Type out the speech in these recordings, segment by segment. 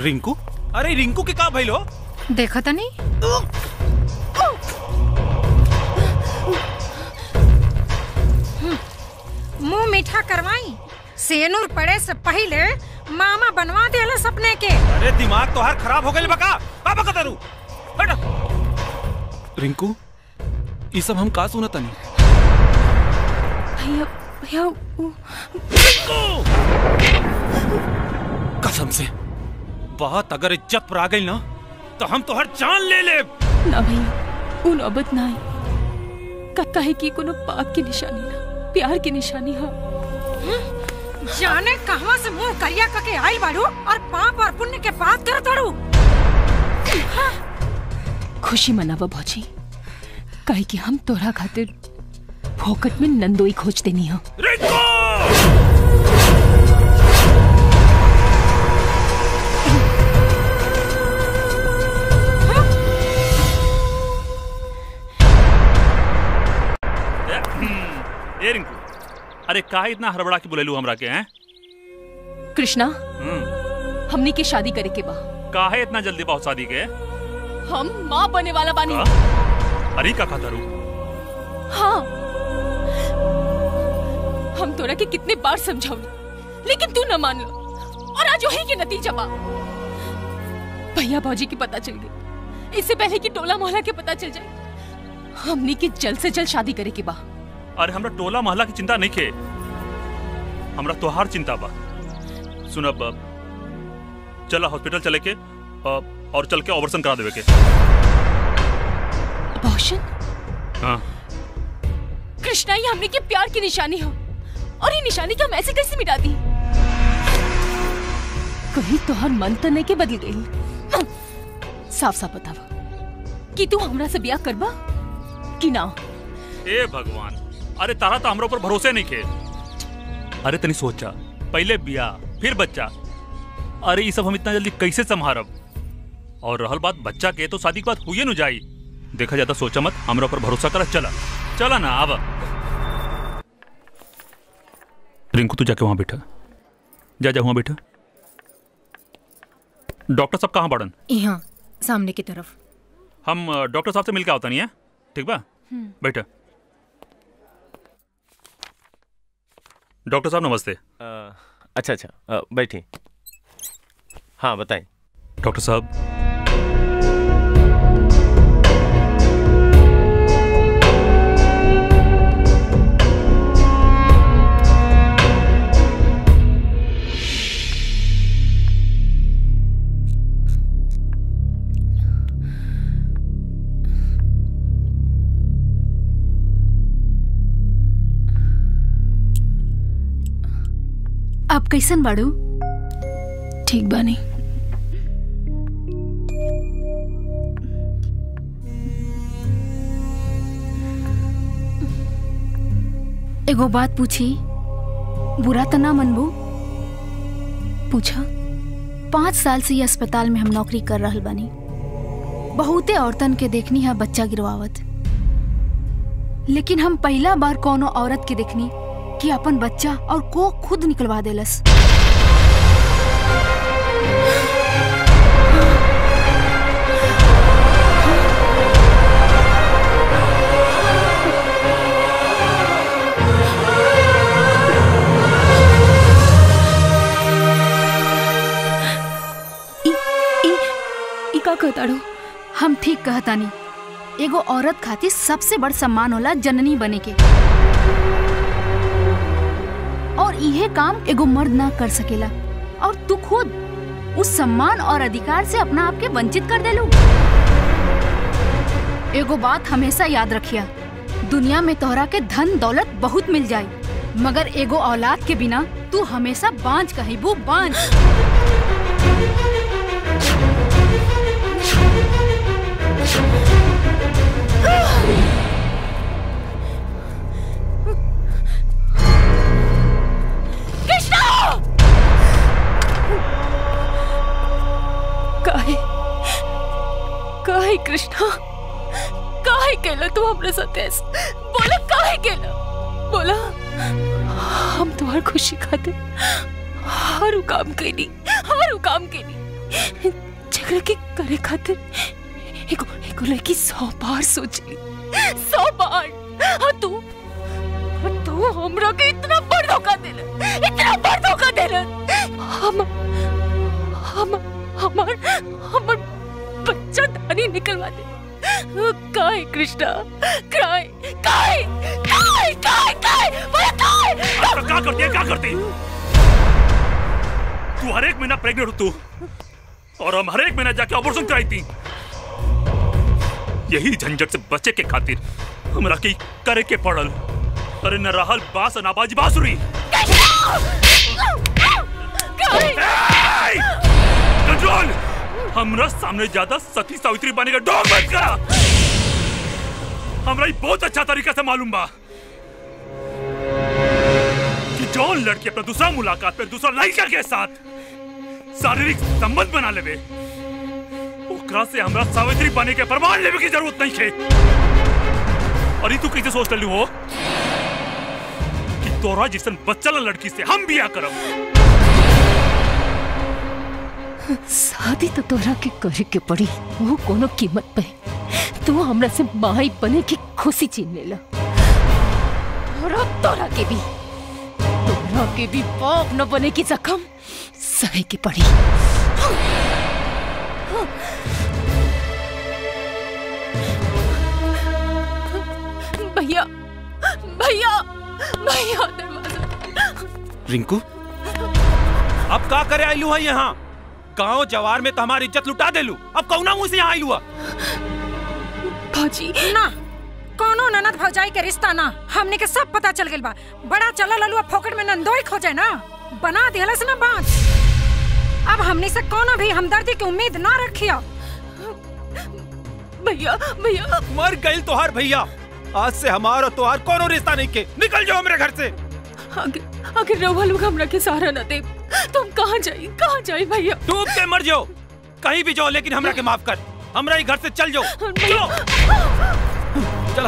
रिंकू अरे रिंकू के का भइलो देखा था नहीं मुंह मीठा करवाई सेनूर पड़े से पहले मामा बनवा देला सपने के अरे दिमाग तो हर खराब हो गई बका का बका तारू हट रिंकू ये सब हम का सुनत नहीं भैया भैया कसम से बात अगर इज्जत पर आ गई ना तो हम तो हर जान ले ले ना भैया उ नौबत ना आई का काहे की कोनो पाप की निशानी ना प्यार की निशानी हा जाने कहवा से मुंह करिया करके आई बाड़ू और पाप और पुण्य के बात करत बाड़ू खुशी मनावा भौजी काहे कि हम तोरा खातिर फोकट में नंदोई खोज देनी हा ए रिंकू अरे काहे इतना हड़बड़ा के बोलेलू हमरा के हैं कृष्णा हम्म, हमनी के शादी करे के बा काहे इतना जल्दी बहुत शादी के हम माँ बने वाला बानी का? अरे का खाता रू हाँ हम तोरा के कितने बार समझाऊनी लेकिन तू न मान लो और आज वही के नतीजा बा भैया भौजी की पता चल गई इससे पहले कि टोला मोहल्ला के पता चल जाए हमनी की जल्द से जल्द शादी करे के बा अरे हमरा टोला मोहल्ला की चिंता नहीं खे हमरा तोहार चिंता बा सुन अब चला हॉस्पिटल चले के अ, और चल के ऑपरेशन करा देवे के अबॉर्शन हाँ कृष्णा ये हमने के प्यार की निशानी हो और ये निशानी का हम ऐसे कैसे मिटा दी कहीं तोहर मन तो नहीं के बदल गई साफ साफ बतावा कि तू हमरा से ब्याह करबा कि ना ए भगवान अरे तारा तो हमरा ऊपर भरोसे नहीं खे अरे तनी सोचा पहले बियाह फिर बच्चा अरे ये सब हम इतना जल्दी कैसे संभारब और रहल बात बच्चा के तो शादी के बाद हुई न जाई देखा जाता सोचा मत हमरा ऊपर भरोसा कर चला चला ना आवा रिंकू तू जाके वहां बैठा जा जा वहां बैठा डॉक्टर साहब कहाँ पड़न यहाँ सामने की तरफ हम अ, डॉक्टर साहब से मिलके आवता नहीं है ठीक बा बैठा डॉक्टर साहब नमस्ते अ, अच्छा अच्छा अ, बैठिए हाँ बताएं डॉक्टर साहब आप कैसन बाड़ू ठीक बानी एगो बात पूछी बुरा तो ना मनबू पूछा पाँच साल से ये अस्पताल में हम नौकरी कर रहल बानी बहुते औरतन के देखनी है बच्चा गिरवावत लेकिन हम पहला बार कोनो औरत के देखनी कि अपन बच्चा और को खुद निकलवा देलस ई का कहताड़ो हम ठीक कहतानी एगो औरत खातिर सबसे बड़ सम्मान होला जननी बने के और इहे काम एगो मर्द ना कर सकेला और तू खुद उस सम्मान और अधिकार से अपना आप के वंचित कर देलू एगो बात हमेशा याद रखिया दुनिया में तोहरा के धन दौलत बहुत मिल जाए मगर एगो औलाद के बिना तू हमेशा बांझ कहिबू बांझ कृष्णा काहे काहे कृष्णा काहे केला तू हमरे साथ ऐसे बोला काहे केला बोला हम तुम्हार खुशी खातिर हर उ काम कैनी हर उ काम कैनी झगड़ा के करे खातिर एगो एगो लड़की सौ बार सोचली सौ बार हाँ तू और तू हमरा के इतना बड़ धोखा देले इतना बड़ धोखा देले हम हम हमार हमार बच्चा दानी निकलवा दे काय कृष्णा काय काय काय काय काय बोला काय अब तो क्या करती है क्या करती तू हर एक महीना प्रेग्नेंट हो तू और हम हर एक महीना जाके ऑपरेशन कराई थी यही झंझट से बचे के खातिर हमरा की करे के पड़ल अरे न रहल बास न बाजी बांसुरी कंट्रोल हमरा सामने ज्यादा सती सावित्री बने का डॉग मत करा हमरा ई बहुत अच्छा तरीका से मालूम बा कि जौन लड़की अपना दूसरा मुलाकात पे दूसरा लड़का के साथ शारीरिक संबंध बना लेवे ओकरा से हमरा सावित्री बने के प्रमाण लेवे की जरूरत नहीं है और ई तू कैसे सोच लू हो कि तोरा जिसन बच्चा लड़की से हम बिया करब शादी तो तोरा के करे के पड़ी वो कोनो कीमत पे तू हमरा से माई बने की खुशी छीन लेला और अब तोरा के भी तोरा के भी बाप न बने की जख्म सहे की पड़ी भैया भैया भैया दरवाजा रिंकू अब का करे आईलू है यहाँ गांव जवार में तो हमारी इज्जत लुटा देलू अब कौना मुंह से यहाँ आईलू भाजी ना कोनो ननद भौजाई के रिश्ता ना हमने के सब पता चल गइल बा बड़ा चला ललुआ फोकट में नंदोई खोजे ना बना दिहलस ना बात अब हमने से कोनो भी हमदर्दी की उम्मीद ना रखियो भैया भैया मर गई तोहार भैया आज से हमारा तोहार कोनो रिश्ता नहीं के निकल जाओ मेरे घर से अगर अगर रउआ लोग हमरा के सहारा न दे तो हम कहाँ जाई कहाँ जाई भैया डूब के मर जाओ कहीं भी जाओ लेकिन हमरा के माफ कर हमरा ही घर से चल जाओ चलो चलो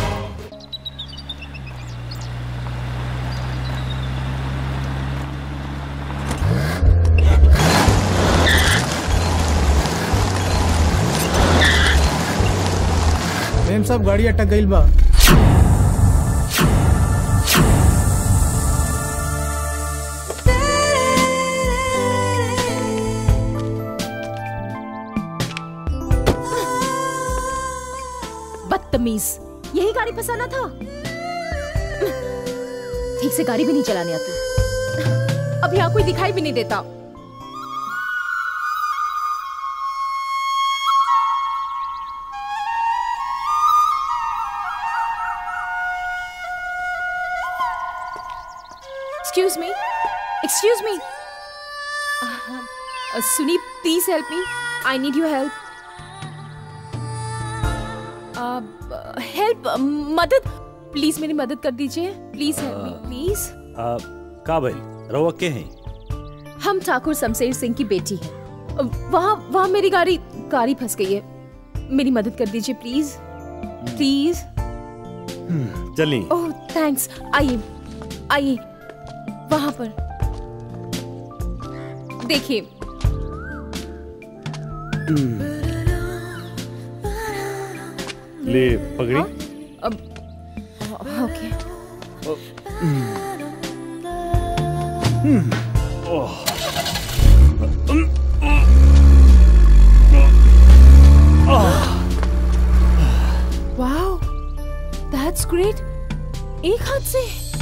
मेम साहब गाड़ी अटक गईल बा बदतमीज यही गाड़ी फंसाना था ठीक से गाड़ी भी नहीं चलाने आती अब यहाँ कोई दिखाई भी नहीं देता एक्सक्यूज मी एक्सक्यूज मी सुनी please help me I need you help help मदद प्लीज मेरी मदद कर दीजिए प्लीज हेल्प मी प्लीज आ, का भइल रउआ के हैं हम ठाकुर शमशेर सिंह की बेटी हैं वहाँ वहाँ मेरी गाड़ी गाड़ी फंस गई है मेरी मदद कर दीजिए प्लीज प्लीज चली ओह थैंक्स आइए आइए वहाँ पर देखिए ले पगड़ी अब ओके वाओ दैट्स ग्रेट एक हाथ से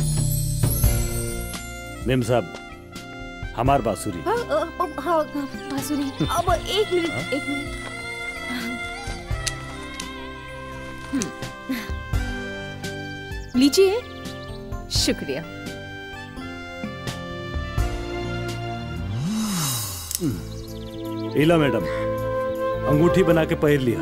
मेम साहब हमार बांसुरी हाँ अ, अ, हाँ हाँ, बांसुरी अब एक मिनट एक मिनट हम्म। लीजिए शुक्रिया इला मैडम अंगूठी बना के पहन लिया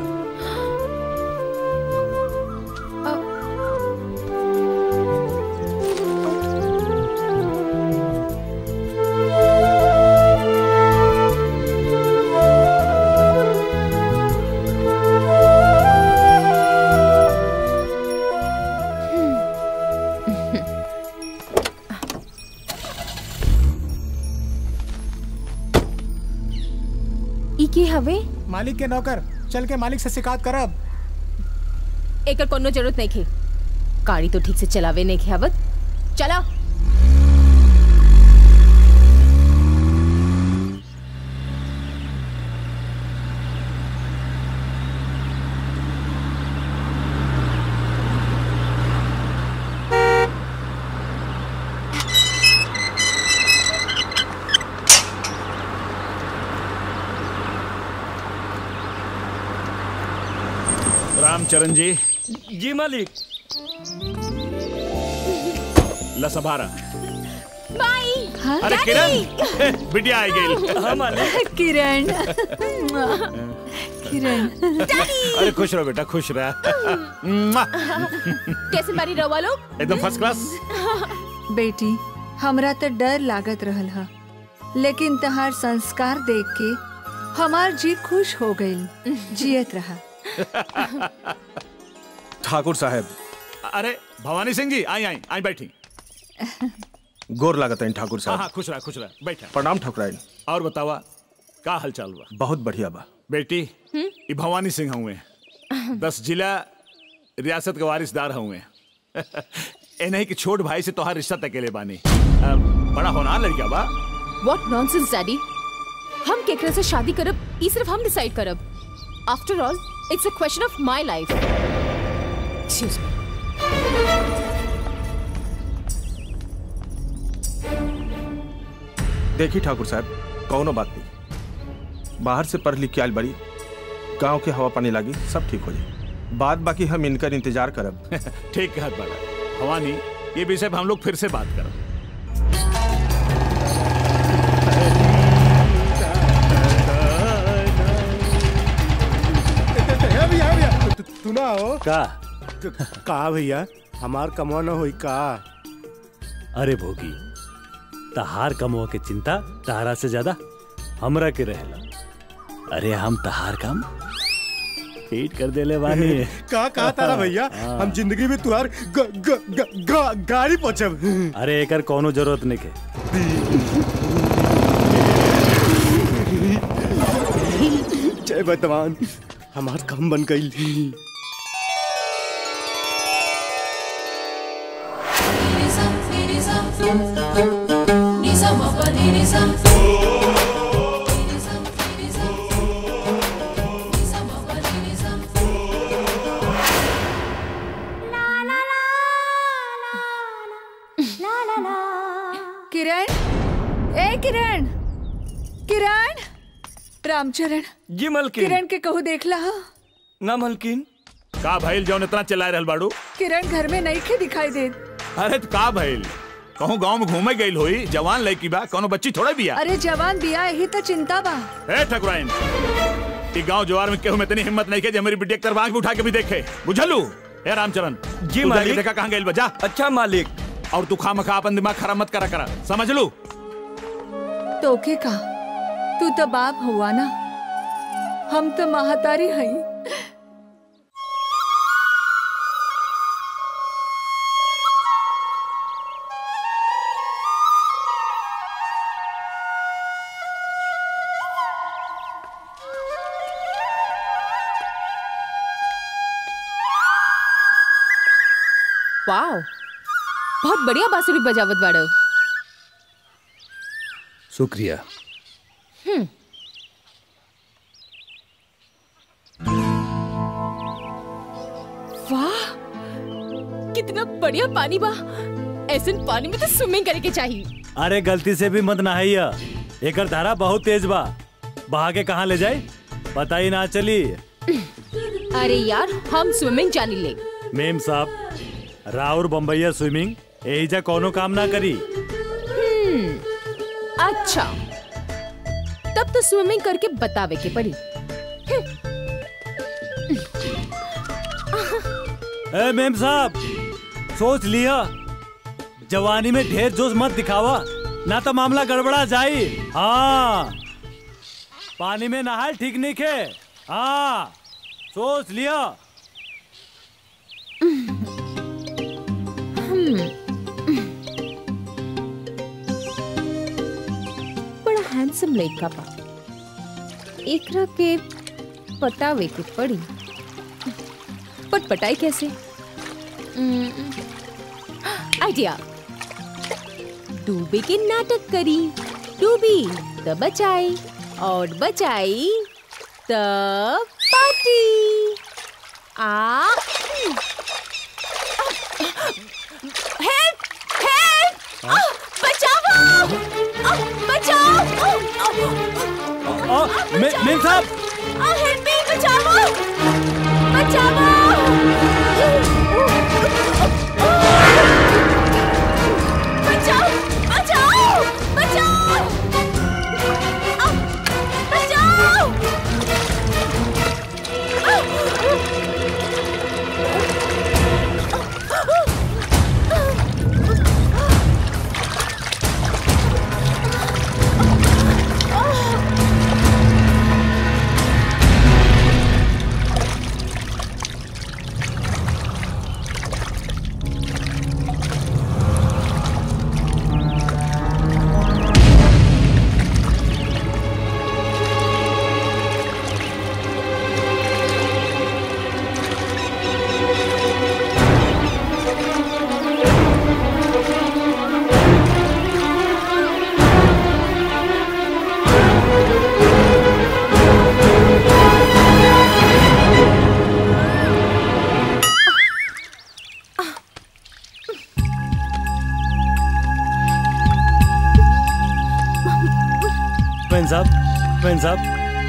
मालिक के नौकर चल के मालिक से शिकायत करब एकर कोनो जरूरत नहीं खे गाड़ी तो ठीक से चलावे नहीं खे आवत चला रामचरण जी जी मालिक लसभारा बाई अरे किरण बिटिया आई गई हाँ मालिक किरण किरण अरे खुश रहो बेटा खुश रह मुआ। कैसे मारी रवा लोग एकदम फर्स्ट क्लास बेटी हमरा तो डर लागत रहल हा लेकिन तहार संस्कार देख के हमार जी खुश हो गई जियत रहा ठाकुर साहब अरे भवानी सिंह जी आई आई आई बैठी गोर लागत है ठाकुर हाँ हाँ साहब खुश रहा खुश रहा बैठा प्रणाम ठकुराइन और बतावा का हाल चाल बा बहुत बढ़िया बा बेटी ये भवानी सिंह हुए दस जिला रियासत के वारिसदार हुए ए नहीं कि छोट भाई से तोहार रिश्ता तकेले बानी अ, बड़ा होनहार लड़का बा व्हाट नॉनसेंस डैडी हम केकरा से शादी करब ई सिर्फ हम डिसाइड करब after all it's a question of my life excuse me देखी ठाकुर साहब कौनो बात नहीं बाहर से पढ़ लिख के आयल बड़ी गांव के हवा पानी लागी सब ठीक हो जाए बात बाकी हम इनकर इंतजार करब ठीक कहत बड़ा भवानी ये विषय पे हम लोग फिर से बात करब भैया भैया तू ना हो का का भैया हमार कमवा न होई का अरे भोगी तहार कमवा के चिंता तहारा से ज्यादा हमरा के रहेला अरे हम तहार काम पेट कर देले बानी का कहा तारा भैया हम जिंदगी में तुहार ग, ग, ग, ग, गाड़ी पहुंचब अरे एकर कोनो जरूरत नहीं के जय वर्तमान हमार काम बन गई किरण ए किरण किरण रामचरण जी मलकिन किरण के कहू देखला हा? ना मलकिन का भइल जौन इतना चिल्लाए रहल बाड़ू किरण घर में नहीं खे दिखाई दे अरे तो का भइल कहूँ गांव में घूमे गई होई जवान लड़की बा कोनो बच्ची थोड़ा बिया अरे जवान बिया यही तो चिंता बा ए ठकुराइन ई गांव जवार में केहू में इतनी हिम्मत नहीं के जे मेरी बिटिया के तरफ आंख भी उठा के भी देखे बुझलू ए रामचरण जी, तू जाके मालिक। देखा कहाँ गइल बा जा अच्छा मालिक और तू खामखा अपन दिमाग खराब मत करा करा समझ लू तोके का तू तो बाप हुआ ना हम तो महातारी हई वाओ बहुत बढ़िया बांसुरी बजावत बाड़ो शुक्रिया वाह कितना बढ़िया पानी बा ऐसे पानी में तो स्विमिंग करे के चाहिए अरे गलती से भी मत नहाइया एकर धारा बहुत तेज बा बहा के कहाँ ले जाए पता ही ना चली अरे यार हम स्विमिंग जानी ले मेम साहब राउर बम्बैया स्विमिंग यही जा कोनो काम ना करी हम्म, अच्छा तब तो स्विमिंग करके बतावे के पड़ी ए मेम साहब सोच लिया जवानी में ढेर जोश मत दिखावा ना तो मामला गड़बड़ा जाई हाँ पानी में नहाल ठीक नहीं खे हाँ सोच लिया बड़ा हैंडसम लड़का बा एकरा के पटावे के पड़ी पट पटाई कैसे आइडिया डूबे के नाटक करी डूबी त बचाई और बचाई त पार्टी आ हेल्प हेल्प बचाओ आ, बचाओ ओ, मे- मेम साहब हेल्प मी बचाओ बचाओ बचाओ बचाओ बचाओ आ, बचाओ मैन साहब मैन साहब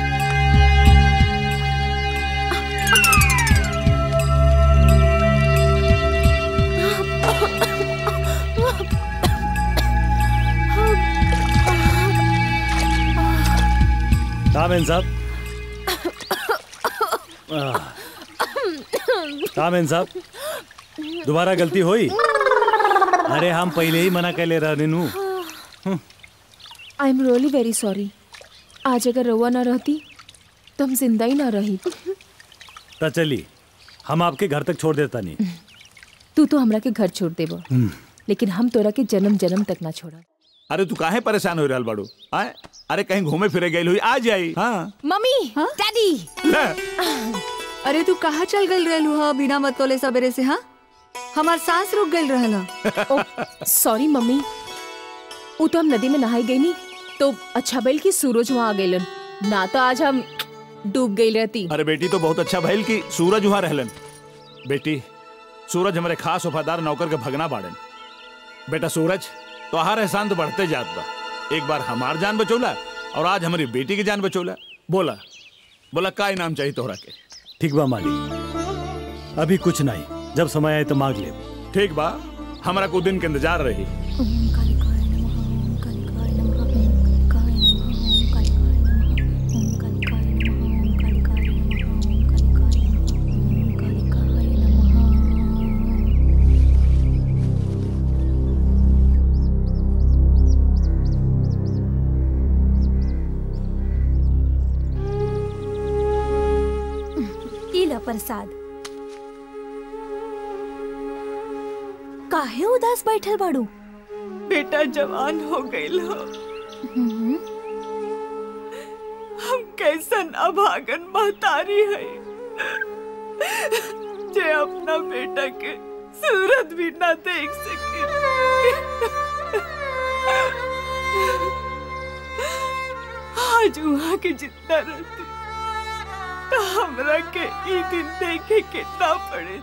कहा मैन साहब आह, कहा मैन साहब दोबारा गलती हुई अरे हम पहले ही मना कर ले रहे नु I am really very sorry आज अगर रवा ना रहती तो हम जिंदा ही ना रही तो चली हम आपके घर तक छोड़ देता नहीं तू तो हमरा के घर छोड़ देबो हम्म। लेकिन हम तोरा के जन्म जन्म तक ना छोड़ा अरे तू काहे परेशान हो रहल बाड़ू आए अरे कहीं घूमे फिरे गई हुई आ जाई हाँ मम्मी डैडी ले अरे तू कहाँ चल गई रहलू हा बिना मतोले सवेरे से हाँ हमार सांस रुक गई रहल हा। सॉरी मम्मी वो तो हम नदी में नहाई गई नी तो अच्छा बैल की सूरज वहाँ आ गई ना तो आज हम डूब गई रहती अरे बेटी तो बहुत अच्छा भइल कि सूरज वहां रहलन बेटी सूरज हमारे खास वफादार नौकर के भगना बाड़न बेटा सूरज तो हर एहसान तो बढ़ते जात बा एक बार हमार जान बचौला और आज हमारी बेटी की जान बचौला बोला बोला का इनाम चाहिए तोहरा के ठीक बा मालिक अभी कुछ नहीं जब समय आए तो मांग ले ठीक बा हमारा को दिन के इंतजार रही ई ला प्रसाद काहे उदास बैठल बाड़ू बेटा जवान हो गई हो हम कैसन अभागन महतारी है जे अपना बेटा के सूरत भी ना देख सके आज वहाँ के जितना रहते तो हमरा के ई दिन देखे के ना पड़े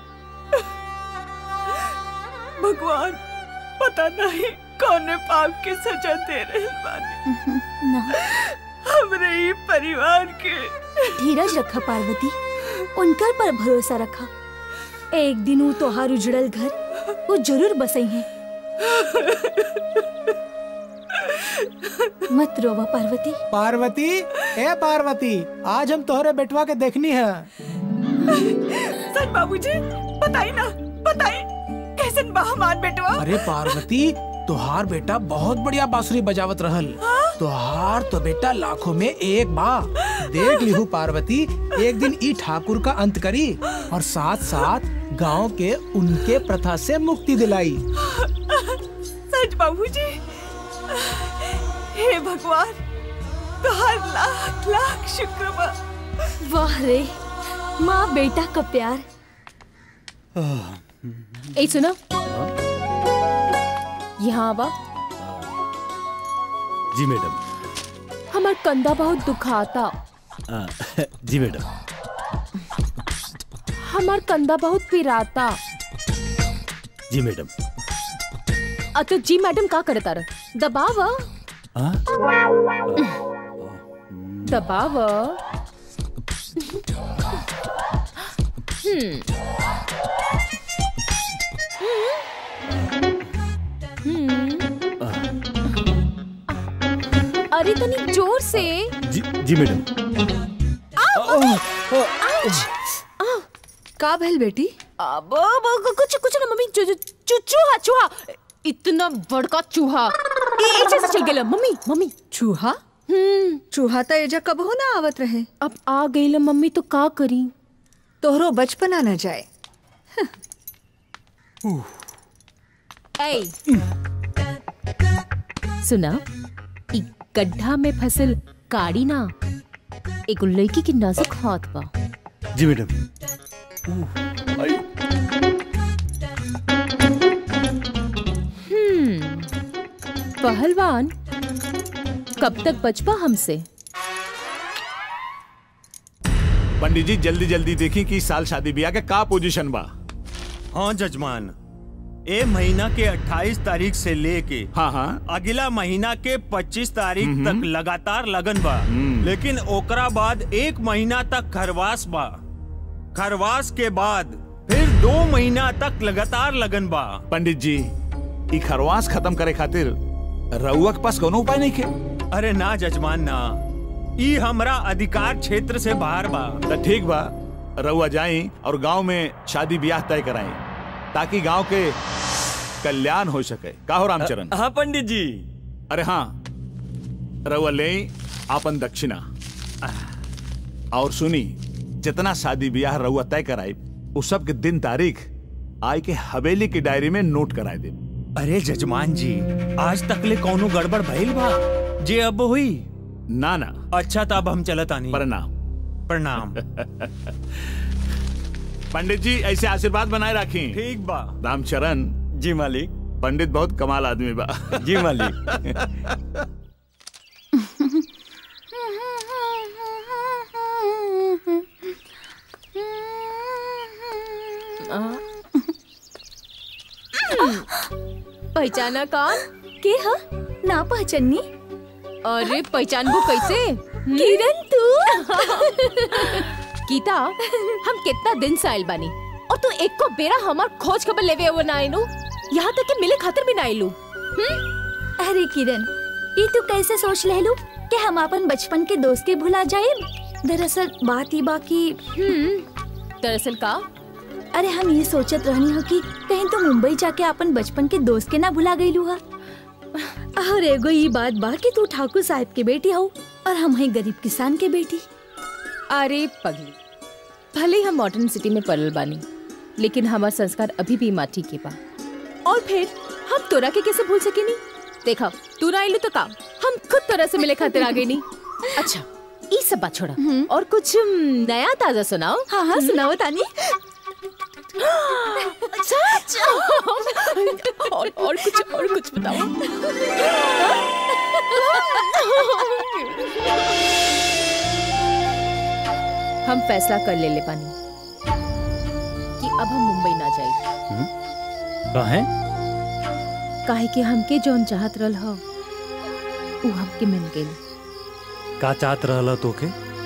भगवान पता नहीं कौन पाप के सजा दे रहे बानी ना हमरे ही परिवार के धीरज रखा पार्वती उनकर पर भरोसा रखा एक दिन वो तोहार उजड़ल घर वो जरूर बसई है मत रोवा पार्वती पार्वती ए पार्वती आज हम तोहरे बेटवा के देखनी है सच बाबूजी बताई ना बताई कैसन बा हमार बेटवा अरे पार्वती तोहार बेटा बहुत बढ़िया बांसुरी बजावत रहल तोहार तो बेटा लाखों में एक बा देख लिहू पार्वती एक दिन ई ठाकुर का अंत करी और साथ साथ गांव के उनके प्रथा से मुक्ति दिलाई सच बाबूजी हे भगवान तुहार लाख लाख शुक्र बा वाह रे माँ बेटा का प्यार ए सुनो यहाँ आवा जी मैडम हमार कंधा बहुत दुखाता आ, जी मैडम हमार कंधा बहुत पिराता जी मैडम अ तो जी मैडम का करता रह दबाव हाँ? दबाव हम्म हम्म। अरे तनी जोर से जी जी मैडम का भइल बेटी अब अब- कुछ कुछ ना मम्मी चू, चू, चू, चूहा चूहा इतना बड़का चूहा ए- एक जैसे चल गेला मम्मी मम्मी चूहा हम्म चूहा तो एजा कब हो ना आवत रहे अब आ गई मम्मी तो का करी तोहरो बचपना न जाए ऐ सुना इ गड्ढा में फसल काड़ी ना एगो लड़की के नाजुक हाथ बा जी मैडम हम्म पहलवान कब तक बचपा हमसे पंडित जी जल्दी जल्दी देखी कि इस साल शादी ब्याह के का पोजीशन बा हाँ जजमान ए महीना के 28 तारीख से लेके हाँ हाँ अगला महीना के 25 तारीख हम्म। तक लगातार लगन बा लेकिन ओकरा बाद एक महीना तक खरवास बा खरवास के बाद फिर दो महीना तक लगातार लगन बा पंडित जी ई खरवास खत्म करे खातिर रउआ के पास कोनो उपाय नहीं के अरे ना जजमान ना ई हमरा अधिकार क्षेत्र से बाहर बा तो ठीक बा रउआ जाई और गांव में शादी ब्याह तय कराई ताकि गांव के कल्याण हो सके का हो रामचरण हाँ पंडित जी अरे हाँ रउआ ले आपन दक्षिणा और सुनी जितना शादी ब्याह रउआ तय कराई उस सब के दिन तारीख आई के हवेली की डायरी में नोट कराए दे अरे जजमान जी आज तक ले कौनो गड़बड़ भइल बा जे अब हुई ना ना अच्छा तो अब हम चलत आनी प्रणाम प्रणाम पंडित जी ऐसे आशीर्वाद बनाए रखी ठीक बा रामचरण जी मालिक पंडित बहुत कमाल आदमी बा जी मालिक पहचाना कौन के हा ना पहचानी अरे पहचानबो कैसे किरण तू गीता हम कितना दिन से आइल बानी और तू एक को बेरा हमार खोज खबर लेवे वो ना आइलू यहाँ तक कि मिले खातिर भी ना आइलू अरे किरण ये तू कैसे सोच ले लू कि हम अपन बचपन के दोस्त के भुला जाए दरअसल बात ही बाकी दरअसल का अरे हम ये सोचत रहनी हो कि कहीं तो मुंबई जाके अपन बचपन के दोस्त के ना भुला गई लू और एगो ये बात बा कि तू ठाकुर साहब के बेटी हो और हम हैं गरीब किसान के बेटी अरे पगली भले ही हम मॉडर्न सिटी में पड़ल बानी लेकिन हमार संस्कार अभी भी माटी के बा और फिर हम तोरा के कैसे भूल सकेनी देखा तू ना आइलू तो का हम खुद तोरा से मिले खातिर आ गई नी अच्छा ये सब बात छोड़ा और कुछ हम्म, नया ताजा सुनाओ हाँ हाँ सुनाओ तानी सच और और कुछ और कुछ बताओ हम फैसला कर ले ले पानी कि अब हम मुंबई ना जाए कहें काहे कि हमके जौन चाहत रहल हो उ हमके मिल गई का चाहत रहला तोके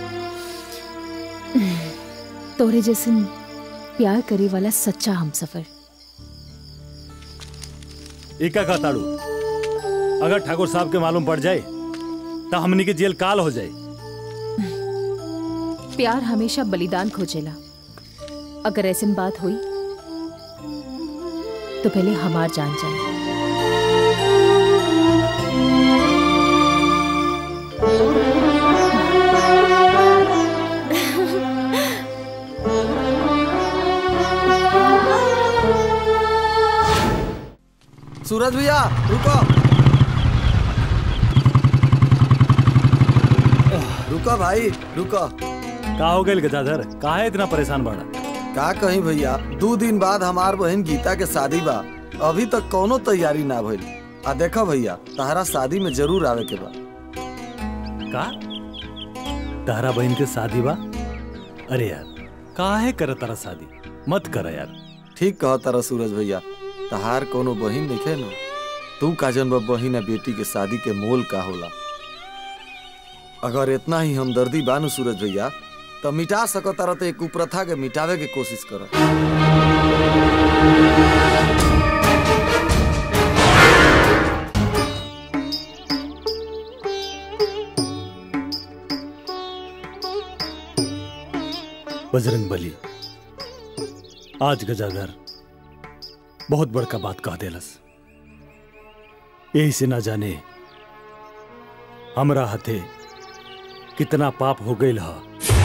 तोरे जैसन प्यार करे वाला सच्चा हम सफर एका का ताड़ू अगर ठाकुर साहब के मालूम पड़ जाए तो हमनी के जेल काल हो जाए प्यार हमेशा बलिदान खोजेला अगर ऐसी बात हुई तो पहले हमार जान जाए सूरज भैया रुको रुको भाई रुको का हो गई गजाधर काहे इतना परेशान बाड़ा का कहीं भैया दो दिन बाद हमार बहन गीता के शादी बा अभी तक कोनो तैयारी ना भइल आ देखा भैया तहरा शादी में जरूर आवे के बा का तारा बहन के शादी बा अरे यार काहे कर तारा शादी मत कर यार ठीक कह तारा सूरज भैया तहार कोनो बहिन नहीं न तू का जनबा बहिन आ बेटी के शादी के मोल का होला अगर इतना ही हमदर्दी बानू सूरज भैया तो मिटा सको तारा तो एक कुप्रथा के मिटावे के कोशिश कर बजरंग बली आज गजागर बहुत बड़का बात कह देलस यही से ना जाने हमरा हथे कितना पाप हो गई हा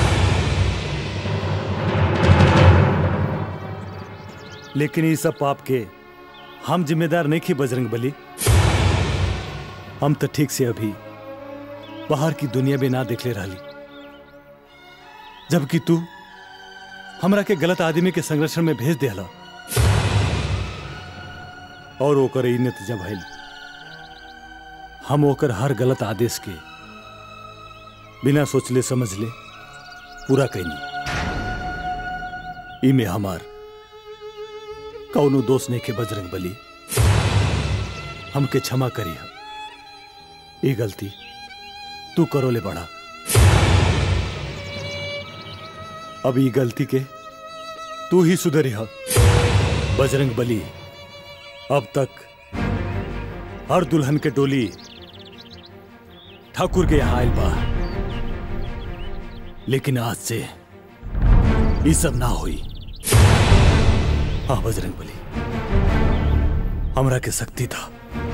लेकिन ये सब पाप के हम जिम्मेदार नहीं थी बजरंग बली हम तो ठीक से अभी बाहर की दुनिया में ना देख ले रही जबकि तू हमरा के गलत आदमी के संरक्षण में भेज दिया और ओकर ई नतीजा भइल हम ओकर हर गलत आदेश के बिना सोचले समझले पूरा कैनी इमे हमार कौनो दोष नहीं के बजरंग बली हमके क्षमा करी हम ये गलती तू करो ले बड़ा अब ये गलती के तू ही सुधरी ह बजरंग बली अब तक हर दुल्हन के डोली ठाकुर के यहाँ आयल बा लेकिन आज से ये सब ना हुई हाँ बजरंग बली हमरा के शक्ति था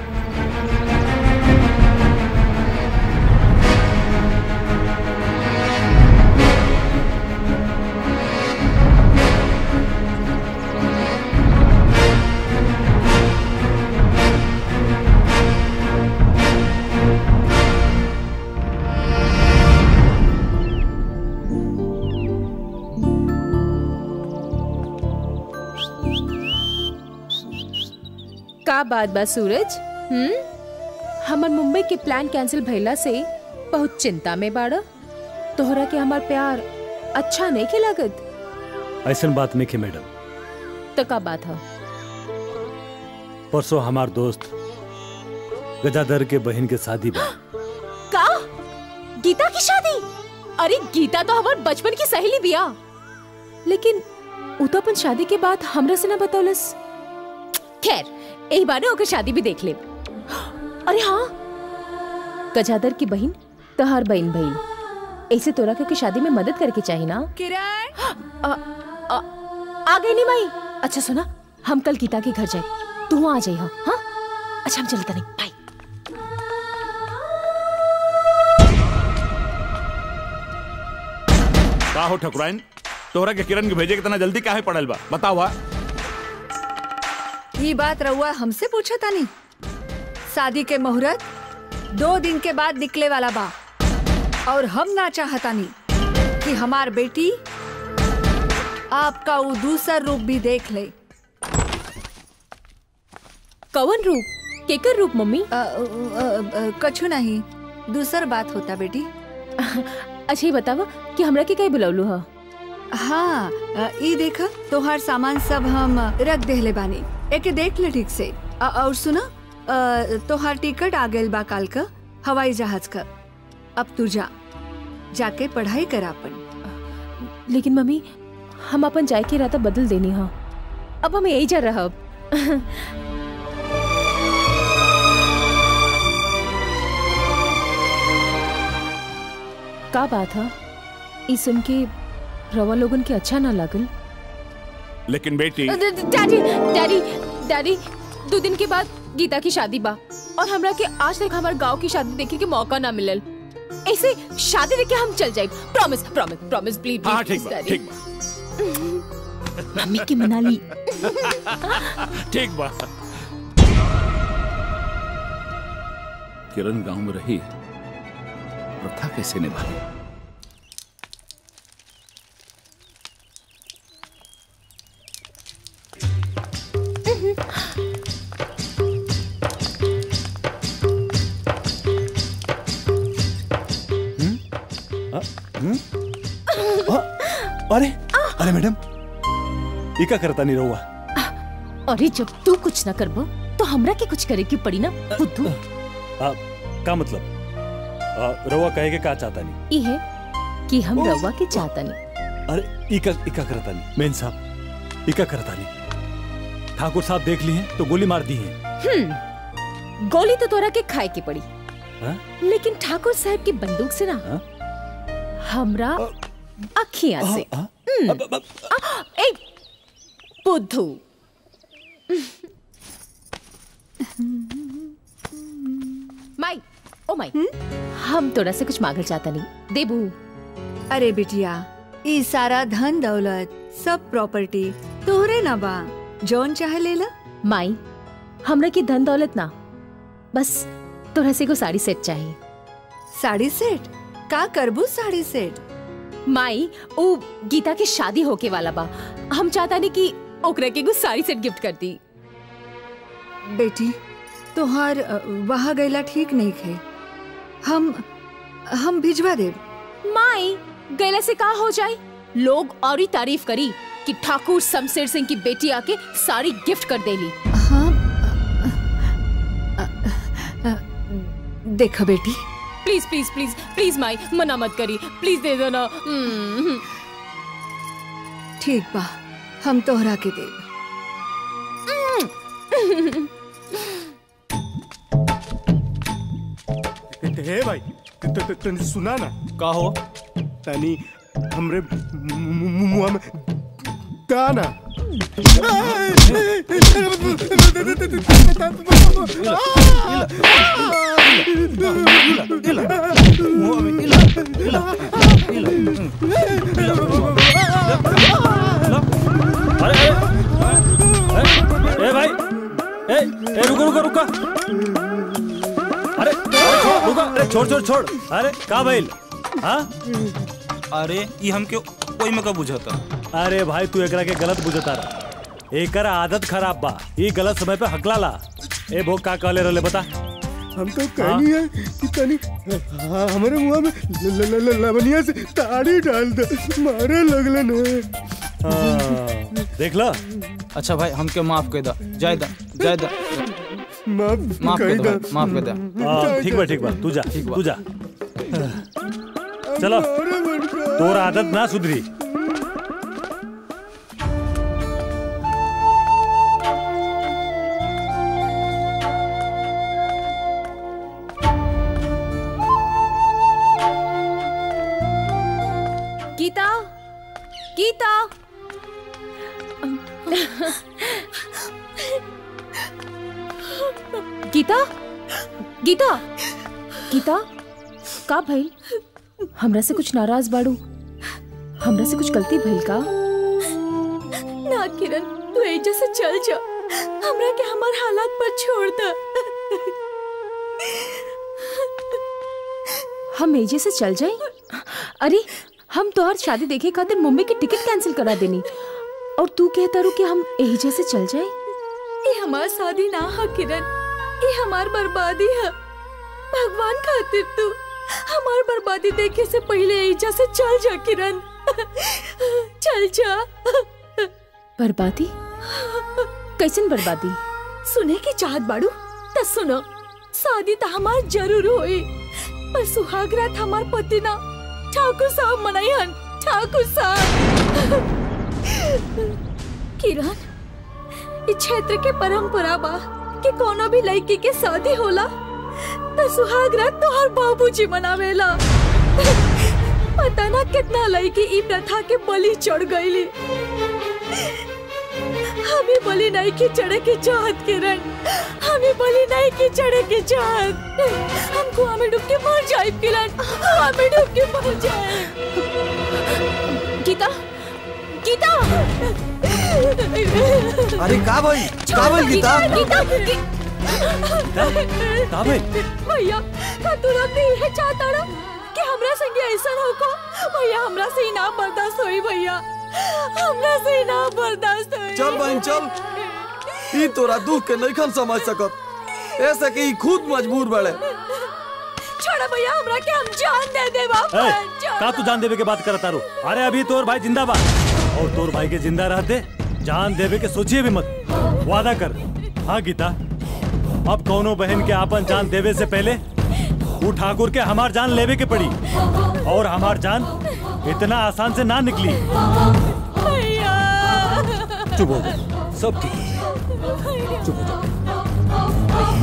का बात बा सूरज हम्म हमर मुंबई के प्लान कैंसिल भइला से बहुत चिंता में बाड़ा तोहरा के हमार प्यार अच्छा नहीं के लागत ऐसा बात नहीं के मैडम तो का बात है परसों हमार दोस्त गजाधर के बहन के शादी बा का गीता की शादी अरे गीता तो हमार बचपन की सहेली बिया लेकिन उ तो अपन शादी के बाद हमरा से ना बतौलस खैर यही बारे ओकर शादी भी देख ले अरे हाँ गजाधर की बहन तहार बहन भई ऐसे तोरा के शादी में मदद करके चाहिए ना किरण आ, आ, आ गई नहीं माई अच्छा सुना हम कल गीता के घर जाए तू आ जाइए हाँ हाँ? अच्छा हम चलते नहीं बाय का हो ठकुराइन तोहरा के किरण के भेजे के तना जल्दी काहे पड़ल बा बताओ हा? ये बात रहुआ हमसे पूछा तानी शादी के मुहूर्त दो दिन के बाद निकले वाला बा और हम ना चाहतानी कि हमार बेटी आपका वो दूसर रूप भी देख ले कवन रूप केकर रूप मम्मी कछु नहीं दूसर बात होता बेटी अच्छा ये बतावा कि हमरा के कहीं बुलौलू हा हाँ अ, ई देख तोहार सामान सब हम रख देहले बानी एके देख ले ठीक से अ, और सुना अ, तोहार टिकट आ गइल बा काल का हवाई जहाज का अब तू जा जाके पढ़ाई कर अपन लेकिन मम्मी हम अपन जाए के इरादा बदल देनी हा अब हम यही जा रहा का बात है ई सुन के रवा लोगन के अच्छा ना लागल लेकिन बेटी ड- ड- डैडी डैडी डैडी दो दिन के बाद गीता की शादी बा और हमरा के आज तक हमारे गांव की शादी देखे के मौका ना मिलल ऐसे शादी देख के हम चल जाए प्रॉमिस प्रॉमिस प्रॉमिस प्लीज हाँ ठीक बा ठीक मम्मी की मना ली बा ठीक बा किरण गांव में रही प्रथा कैसे निभाई अरे अरे मैडम ये का करता नहीं रहुआ अरे जब तू कुछ ना करबो तो हमरा के कुछ करे की पड़ी ना बुद्धू आ, का मतलब आ, रहुआ कहे के का चाहता नहीं ई है कि हम रवा के चाहता नहीं अरे इका इका करता नहीं मेन साहब इका करता नहीं ठाकुर साहब देख लिए हैं तो गोली मार दी है हम्म गोली तो तोरा के खाए की पड़ी हाँ? लेकिन ठाकुर साहब की बंदूक से ना हमरा अखियां से हम्म। आ, ए बुद्धू माई ओ माई हम तोरा से कुछ मांगल चाहता नहीं देबू अरे बिटिया ई सारा धन दौलत सब प्रॉपर्टी तोहरे ना बा जौन चाहे ले ला माई हमरा की धन दौलत ना बस तोरा से को साड़ी सेट चाहिए साड़ी सेट का करबू साड़ी सेट माई ओ गीता के शादी होके वाला बा हम चाहता नहीं कि ओकरा के को साड़ी सेट गिफ्ट कर दी बेटी तोहार अ, वहाँ गैला ठीक नहीं खे हम हम भिजवा देब माई गैला से का हो जाए लोग और ही तारीफ करी कि ठाकुर शमशेर सिंह की बेटी आके साड़ी गिफ्ट कर देली देखो बेटी प्लीज प्लीज प्लीज प्लीज माई मना मत करी प्लीज दे दो ना हम्म, ठीक बा हम तोहरा के देब हे भाई त- त- त- तनी सुना ना का हो तनी हमरे मु- मु- मु- मुंह में दाना अरे अरे ए भाई ए ए रुको रुको रुको अरे अरे छोड़ रुको अरे छोड़ छोड़ छोड़ अरे का भइल हाँ अरे ये हमके कोई में का बुझाता अरे भाई तू एकरा के गलत बुझता रहा एकरा आदत खराब बा ये गलत समय पे हकला ला ए भोग का कहले रहले बता हम तो कहनी है कि तनी हाँ, हमारे मुंह में ल- ल- ल- ल- लवनिया से ताड़ी डाल दे मारे लगलन है हाँ, देख ला अच्छा भाई हमके माफ कर दो जय दा जय दा माफ माफ कर कही दो दा। भाई, माफ कर दो हाँ, ठीक बा ठीक बा तू जा तू जा चलो तोर आदत ना सुधरी गीता गीता गीता गीता गीता का भइल हमरा से कुछ नाराज बाड़ू हमरा से कुछ गलती भइल का ना किरण तू एजा से चल जा हमरा के हमार हालात पर छोड़ दे हम एजे से चल जाए अरे हम तोहर शादी देखे खातिर मुंबई की टिकट कैंसिल करा देनी और तू कहता रू कि हम एजे से चल जाए ये हमार शादी ना है किरण ये हमार बर्बादी है भगवान खातिर तू हमार बर्बादी देखे से पहले एजा से चल जा किरण चल जा बर्बादी कैसन बर्बादी सुने की चाहत बाड़ू त सुनो शादी तो हमार जरूर होई पर सुहाग रात हमार पति ना ठाकुर साहब मनाई हन ठाकुर साहब किरण इस क्षेत्र के परंपरा बा कि कोनो भी लड़की के शादी होला त सुहाग रात तोहर बाबूजी मनावेला पता ना कितना लड़की ई प्रथा के बलि चढ़ गईली हमें बलि नहीं की चढ़े की चाहत किरण हमें बलि नहीं की चढ़े की चाहत हम कुआं में डूब के मर जाए किरण कुआं में डूब के मर जाए गीता गीता अरे का भाई का भाई गीता गीता का भाई भैया का तुरंत ही है चाहता ना कि हमरा संगे ऐसा हो को भैया हमरा से ही ना बर्दाश्त होई भैया हमरा से ही ना बर्दाश्त होई चल बहन चल ई तोरा दुख के नहीं समझ सकत ऐसे कि ई खुद मजबूर बड़े छोड़ो भैया हमरा के हम जान दे दे ए, का तू जान देवे के बात करता रो अरे अभी तोर भाई जिंदाबाद और तोर भाई के जिंदा रहते जान देवे के सोचिए भी मत वादा कर हाँ गीता अब कौनो बहन के आपन जान देवे से पहले वो ठाकुर के हमार जान लेवे के पड़ी और हमार जान इतना आसान से ना निकली चुप हो जा सब ठीक है। चुप हो जा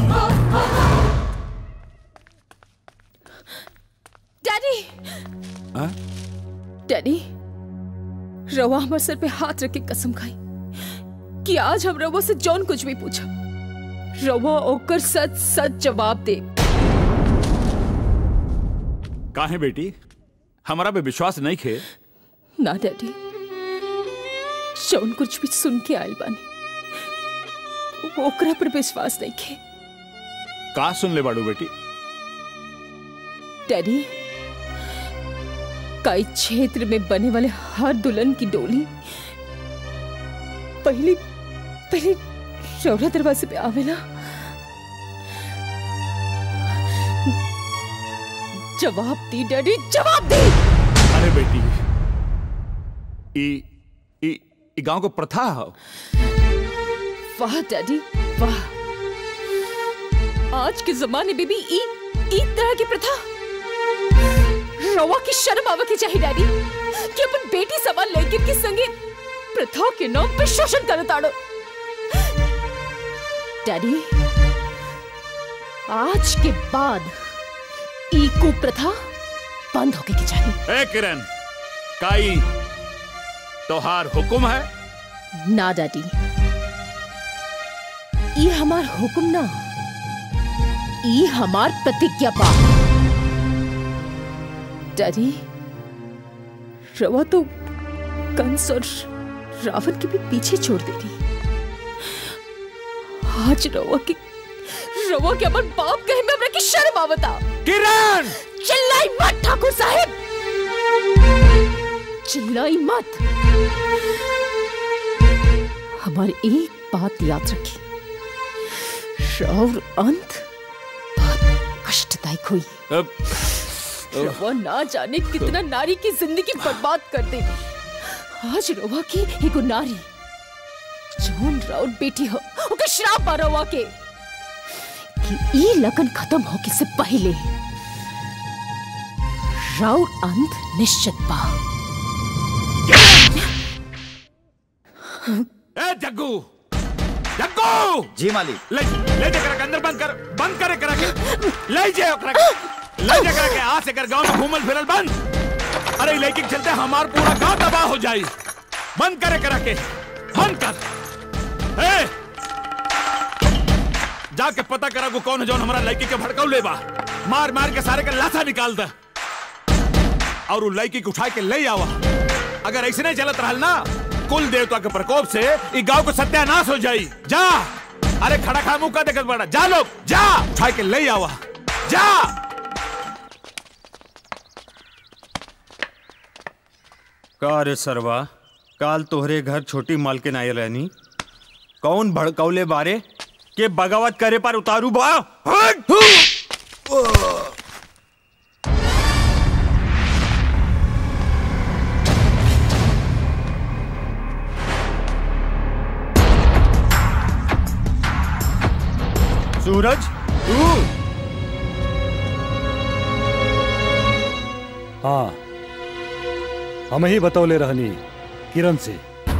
डैडी डैडी रवा हमारे सर पे हाथ रख के कसम खाई कि आज हम रवा से जौन कुछ भी पूछा रवा ओकर सच सच जवाब दे काहे बेटी हमारा पे विश्वास नहीं खे ना डैडी जौन कुछ भी सुन के आयल बानी ओकरा पर विश्वास नहीं खे का सुन ले बाड़ू बेटी डैडी कई क्षेत्र में बने वाले हर दुल्हन की डोली पहली पहले रौरा दरवाजे पे आवेला जवाब दी डैडी जवाब दी अरे बेटी ई ई ई गांव को प्रथा है वाह डैडी वाह आज के जमाने में भी ई ई तरह की प्रथा रवा की शर्म आवे की चाहिए डैडी कि अपन बेटी सवाल लेकिन के संगे प्रथा के नाम पे शोषण कर ताड़ो डैडी आज के बाद ई कुप्रथा बंद होके की चाहिए ए किरण काई तोहार हुक्म है ना डैडी ई हमार हुक्म ना ई हमार प्रतिज्ञा बा डैडी रवा तो कंस और रावण के भी पीछे छोड़ दे रही आज रवा के रवा के अपन बाप कहे में हमरा की शर्म आवता किरण चिल्लाई मत ठाकुर साहब चिल्लाई मत हमारी एक बात याद रखी और अंत बहुत कष्टदायक हुई रवा ना जाने कितना नारी की जिंदगी बर्बाद कर दे आज रवा की एगो नारी जौन राउत बेटी हो ओके श्राप बा रवा के कि ई लगन खत्म होके से पहले राउत अंत निश्चित बा ए जग्गू जग्गू जी मालिक ले ले जा करा के अंदर बंद कर बंद करे करा के ले जा ओकरा के ले जा करा के आज से कर गांव में घूमल फिरल बंद अरे लड़की के चलते हमार पूरा गांव तबाह हो जाई बंद करे करा के बंद कर ए जाके पता करा को कौन है जौन हमारा लड़की के भड़काऊ ले बा मार मार के सारे का लाथा निकाल दे और वो लड़की को उठा के ले आवा अगर ऐसे नहीं चलत रहल ना कुल देवता के प्रकोप से ई गांव को सत्यानाश हो जाई जा अरे खड़ा खड़ा मुंह का देखत बड़ा जा लोग जा उठा के ले आवा जा का रे सरवा काल तोहरे घर छोटी मालकिन आयल रहनी कौन भड़कौले बारे के बगावत करे पर उतारू बा हट! सूरज तू हाँ हम ही बतौले रहनी किरण से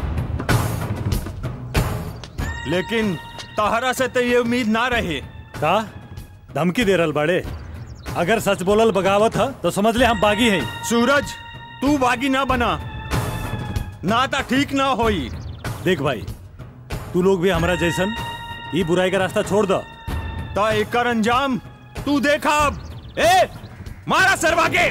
लेकिन तहरा से तो ये उम्मीद ना रहे का धमकी दे रहल बाड़े अगर सच बोलल बगावत है तो समझ ले हम बागी हैं सूरज तू बागी ना बना ना ता ठीक ना होई देख भाई तू लोग भी हमारा जैसन ये बुराई का रास्ता छोड़ दो ता एकर अंजाम तू देखा अब ए मारा सरवा के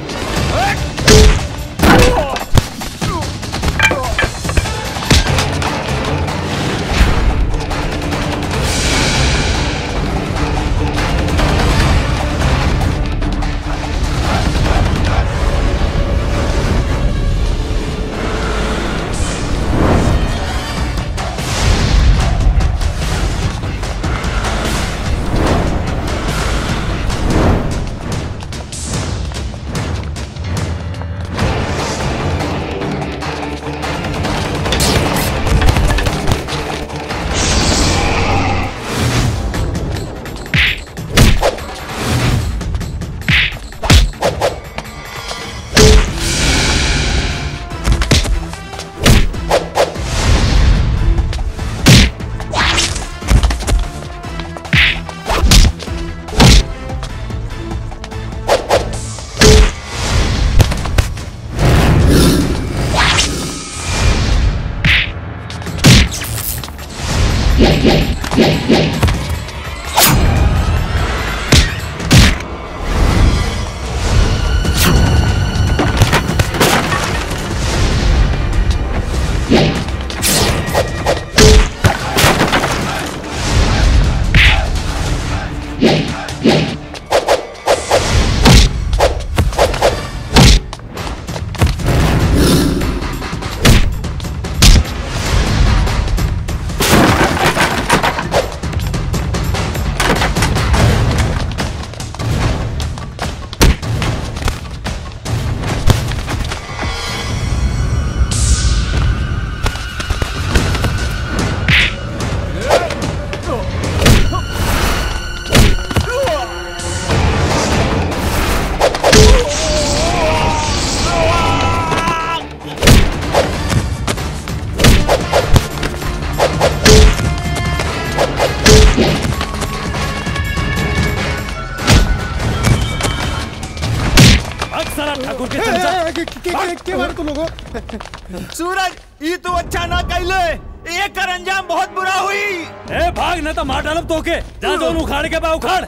अक्सर ठाकुर के ए, चमचा ए, के- के- के- के मारे तुम लोगों सूरज ये तो अच्छा ना कैले एक कर अंजाम बहुत बुरा हुई ए भाग न तो मार डालब तोके जा जोन उखाड़ के बा उखाड़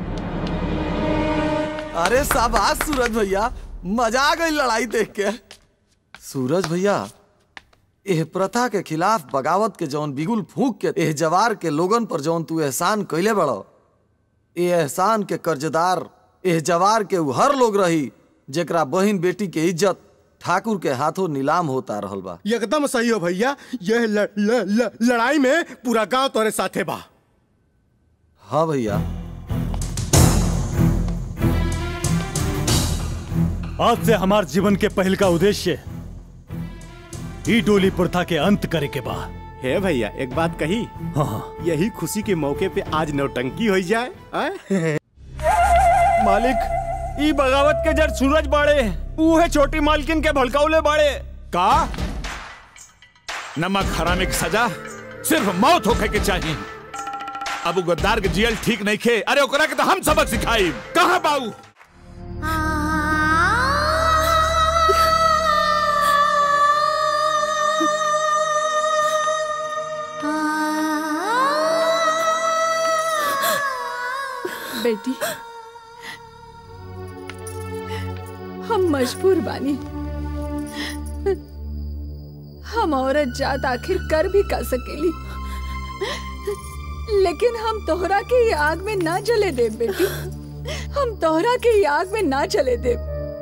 अरे शाबाश सूरज भैया मजा आ गई लड़ाई देख के सूरज भैया एह प्रथा के खिलाफ बगावत के जौन बिगुल फूक के एह जवार के लोगन पर जौन तू एहसान कैले बड़ो ए एहसान के कर्जदार एह जवार के उ हर लोग रही जेकरा बहिन बेटी के इज्जत ठाकुर के हाथों नीलाम होता रहल बा एकदम सही हो भैया यह ल, ल, ल, लड़ाई में पूरा गांव तोरे साथे बा हाँ भैया आज से हमार जीवन के पहल का उद्देश्य ई डोली प्रथा के अंत करे के बा हे भैया एक बात कही हाँ यही खुशी के मौके पे आज नौटंकी हो जाए आय? मालिक ई बगावत के जड़ सूरज बाड़े उहे छोटी मालकिन के भड़काउले बाड़े का नमक हरामे की सजा सिर्फ मौत होखे के चाहिए अब उ गद्दार के जियल ठीक नहीं खे अरे ओकरा के तो हम सबक सिखाई कहाँ बाऊ बेटी हम मजबूर बानी हम औरत जात आखिर कर भी कर सकेली लेकिन हम तोहरा के ये आग में ना जले दे बेटी हम तोहरा के ये आग में ना जले दे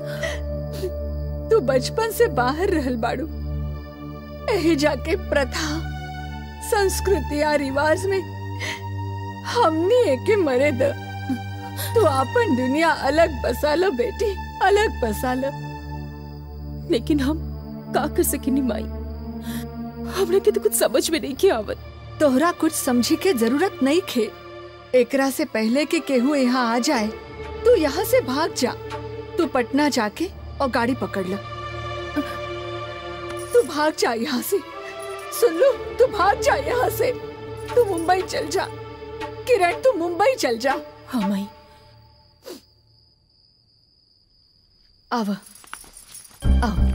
तू बचपन से बाहर रहल बाड़ू एही जाके प्रथा संस्कृति या रिवाज में हमनी एके मरे द तू अपन दुनिया अलग बसा लो बेटी अलग बसा लो लेकिन हम का कर सकेनी माई हमरा के तो कुछ समझ में नहीं के आवत तोहरा कुछ समझी के जरूरत नहीं खे एकरा से पहले कि केहू यहाँ आ जाए तू यहाँ से भाग जा तू पटना जाके और गाड़ी पकड़ लो तू भाग जा यहाँ से सुन लो तू भाग जा यहाँ से तू मुंबई चल जा किरण तू मुंबई चल जा हाँ माई आव आओ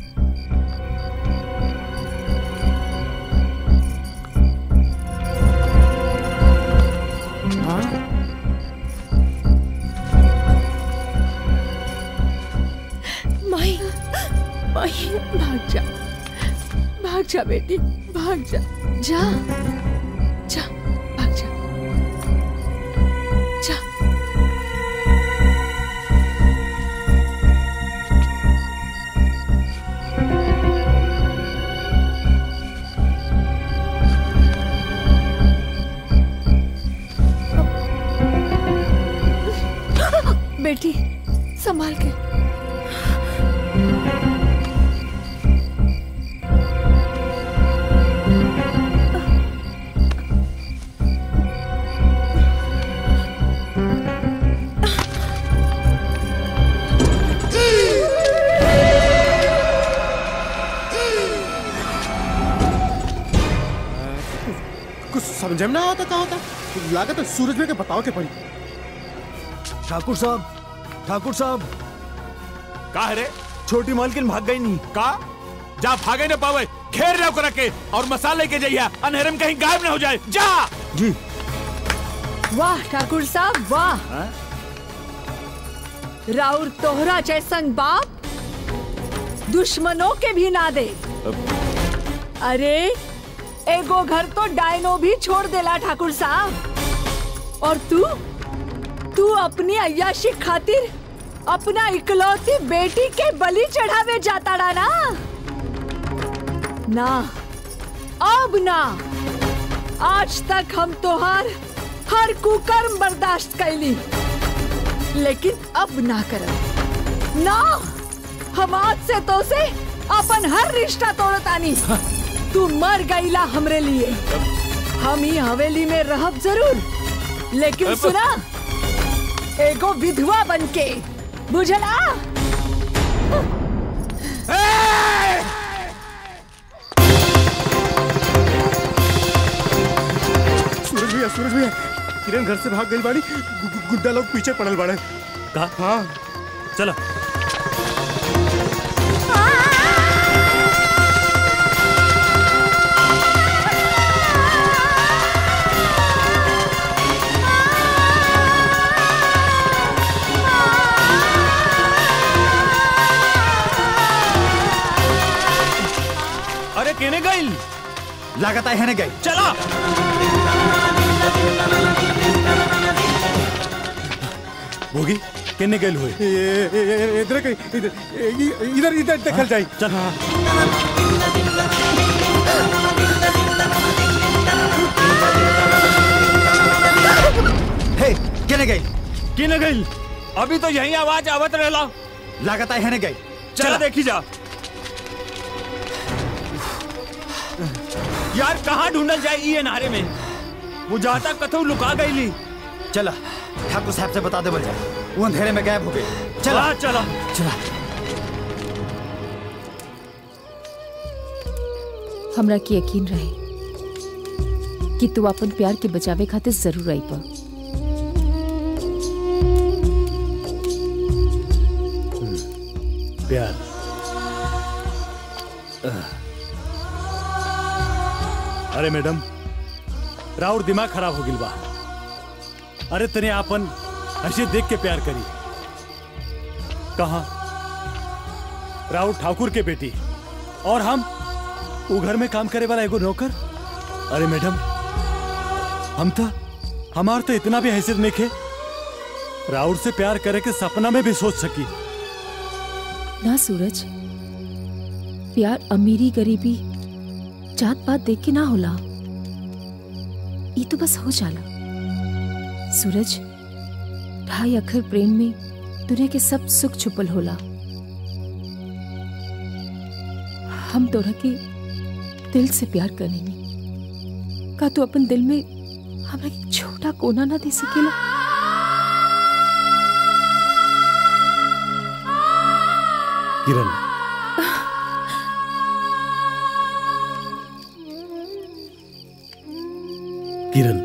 माई माई भाग जा भाग जा बेटी भाग जा जा जा भाग जा जा बेटी संभाल के कुछ समझ में ना आता कहा होता लागत है सूरज में के बताओ के पड़ी ठाकुर साहब ठाकुर साहब का है रे छोटी मालकिन भाग गई नहीं का जा भागे न पावे घेर जाओ करा के और मसाले के जइया अनहरम कहीं गायब न हो जाए जा जी वाह ठाकुर साहब वाह राउर तोहरा जैसन बाप दुश्मनों के भी ना दे अरे एगो घर तो डायनो भी छोड़ देला ठाकुर साहब और तू तू अपनी अय्याशी खातिर अपना इकलौती बेटी के बलि चढ़ावे जाता रहा ना ना अब ना आज तक हम तोहार हर कुकर्म बर्दाश्त कैली लेकिन अब ना करब ना हम आज से तो से अपन हर रिश्ता तोड़तानी तू मर गईला हमरे लिए हम ही हवेली में रहब जरूर लेकिन सुना एगो विधवा बनके बुझला सूरज भैया सूरज भैया किरण घर से भाग गई बाड़ी गु- गु- गुड्डा लोग पीछे पड़ल बाड़े कहा हाँ चला अरे केने गई लागत है गई चला भोगी किन्ने गए हुए ये- ये- ये- इधर कहीं इधर ये- इधर इधर देखल जाई चल हे केने गई केने गई अभी तो यही आवाज आवत रहला लागत है गई चला देखी जा यार कहाँ ढूंढल जाए ये नारे में बुझाता कथू लुका गईली चला ठाकुर साहब से बता दे बोल वो अंधेरे में गायब हो गई चला हाँ, चला चला हमरा के यकीन रहे कि तू अपन प्यार के बचावे खातिर जरूर आई पा प्यार अरे मैडम राउर दिमाग खराब हो गिल बा अरे तने आपन ऐसे देख के प्यार करी कहा राउर ठाकुर के बेटी और हम वो घर में काम करे वाला एगो नौकर अरे मैडम हम तो हमार तो इतना भी हैसियत नहीं खे राउर से प्यार करे के सपना में भी सोच सकी ना सूरज प्यार अमीरी गरीबी जात पात देख के ना होला ये तो बस हो जाला सूरज ढाई अखर प्रेम में दुनिया के सब सुख छुपल होला हम तोरा के दिल से प्यार करेनी का तू अपन दिल में हमरा के छोटा कोना ना दे सकेला किरण किरण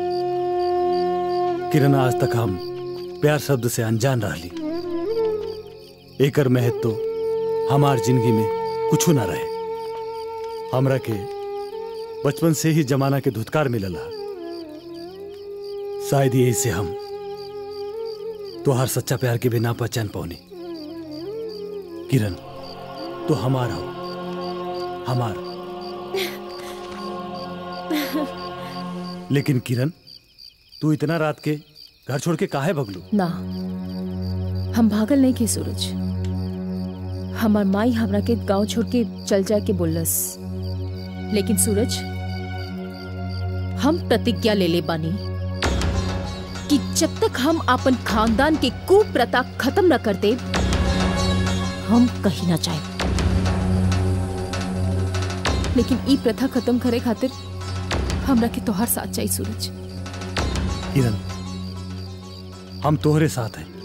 किरण आज तक हम प्यार शब्द से अनजान रहली एकर महत्व तो हमार जिंदगी में कुछ ना रहे हमरा के बचपन से ही जमाना के धुतकार मिलला शायद यही से हम तोहार सच्चा प्यार के भी ना पहचान पौनी किरण तो हमारा हो हमार लेकिन किरण तू इतना रात के घर छोड़ के काहे भगलू ना हम भागल नहीं के सूरज हमार माई हमरा के गांव छोड़ के चल जाए के बोलस लेकिन सूरज हम प्रतिज्ञा ले ले बानी कि जब तक हम अपन खानदान के कुप्रथा खत्म न कर दे हम कहीं ना जाए लेकिन ई प्रथा खत्म करे खातिर हमरा के तोहार साथ चाहिए सूरज किरण हम तोहरे साथ हैं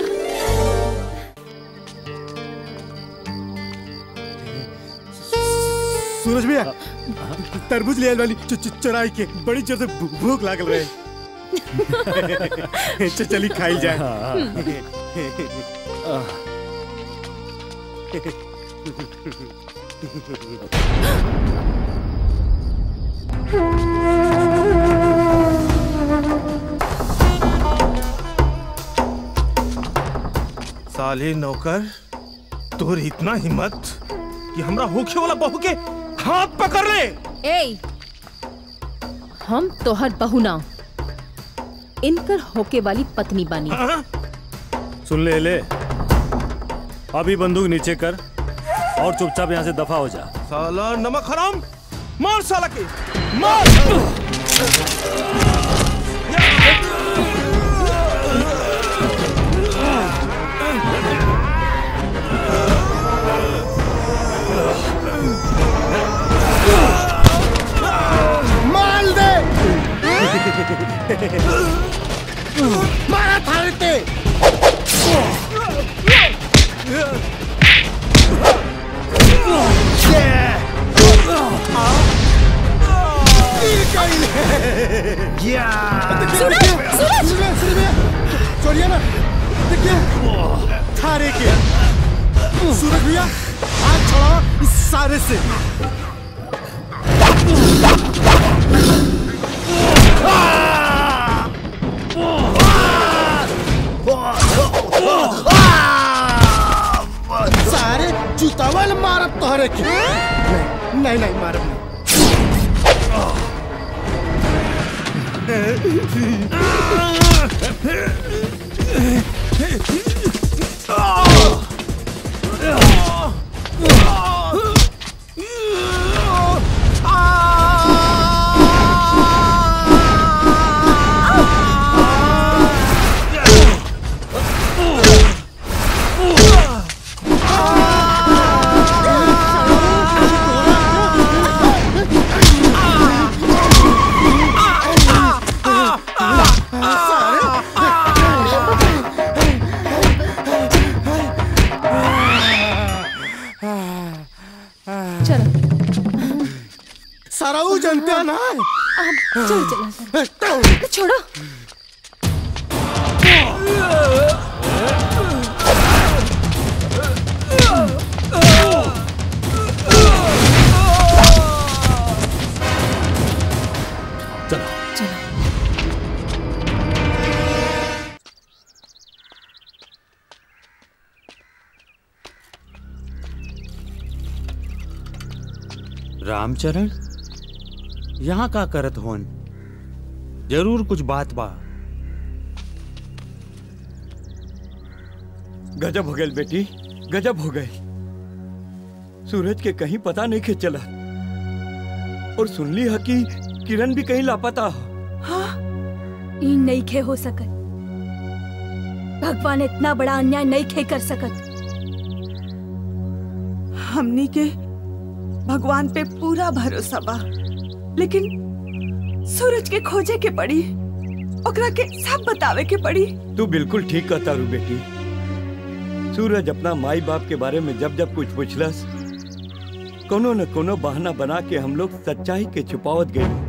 सूरज भैया तरबूज ले आइल वाली च- च- चुराई के बड़ी जोर से भू- भूख लागल रहे च- चली खाई जाए साले नौकर तोर इतना हिम्मत कि हमरा होखे वाला बहू के हाथ पकड़ ले ए हम तोहर बहू ना इनकर होके वाली पत्नी बानी सुन ले ले अभी बंदूक नीचे कर और चुपचाप यहाँ से दफा हो जा साला नमक हराम मार साला के मार मार दे मारा थारे ते सूरज, सूरज! छोड़िए ना देखिए थारे के सूरज भैया हाथ छोड़ो इस सारे से सारे जूतावल मारब तोहरे के नहीं नहीं नहीं मारब चलो सारा वो जनता ना चल चल छोड़ो रामचरण यहाँ का करत होन जरूर कुछ बात बा गजब हो गई बेटी गजब हो गई सूरज के कहीं पता नहीं के चला और सुन ली है कि किरण भी कहीं लापता हो ई नहीं खे हो सकत भगवान इतना बड़ा अन्याय नहीं खे कर सकत हमनी के भगवान पे पूरा भरोसा बा लेकिन सूरज के खोजे के पड़ी ओकरा के सब बतावे के पड़ी तू बिल्कुल ठीक कहता रू बेटी सूरज अपना माई बाप के बारे में जब जब कुछ पूछलस कोनो न कोनो बहाना बना के हम लोग सच्चाई के छुपावत गए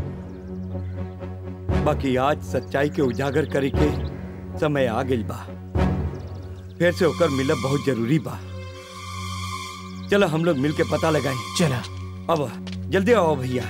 बाकी आज सच्चाई के उजागर करे के समय आ गई बा फिर से होकर मिलब बहुत जरूरी बा चलो हम लोग मिल के पता लगाए चला अब जल्दी आओ भैया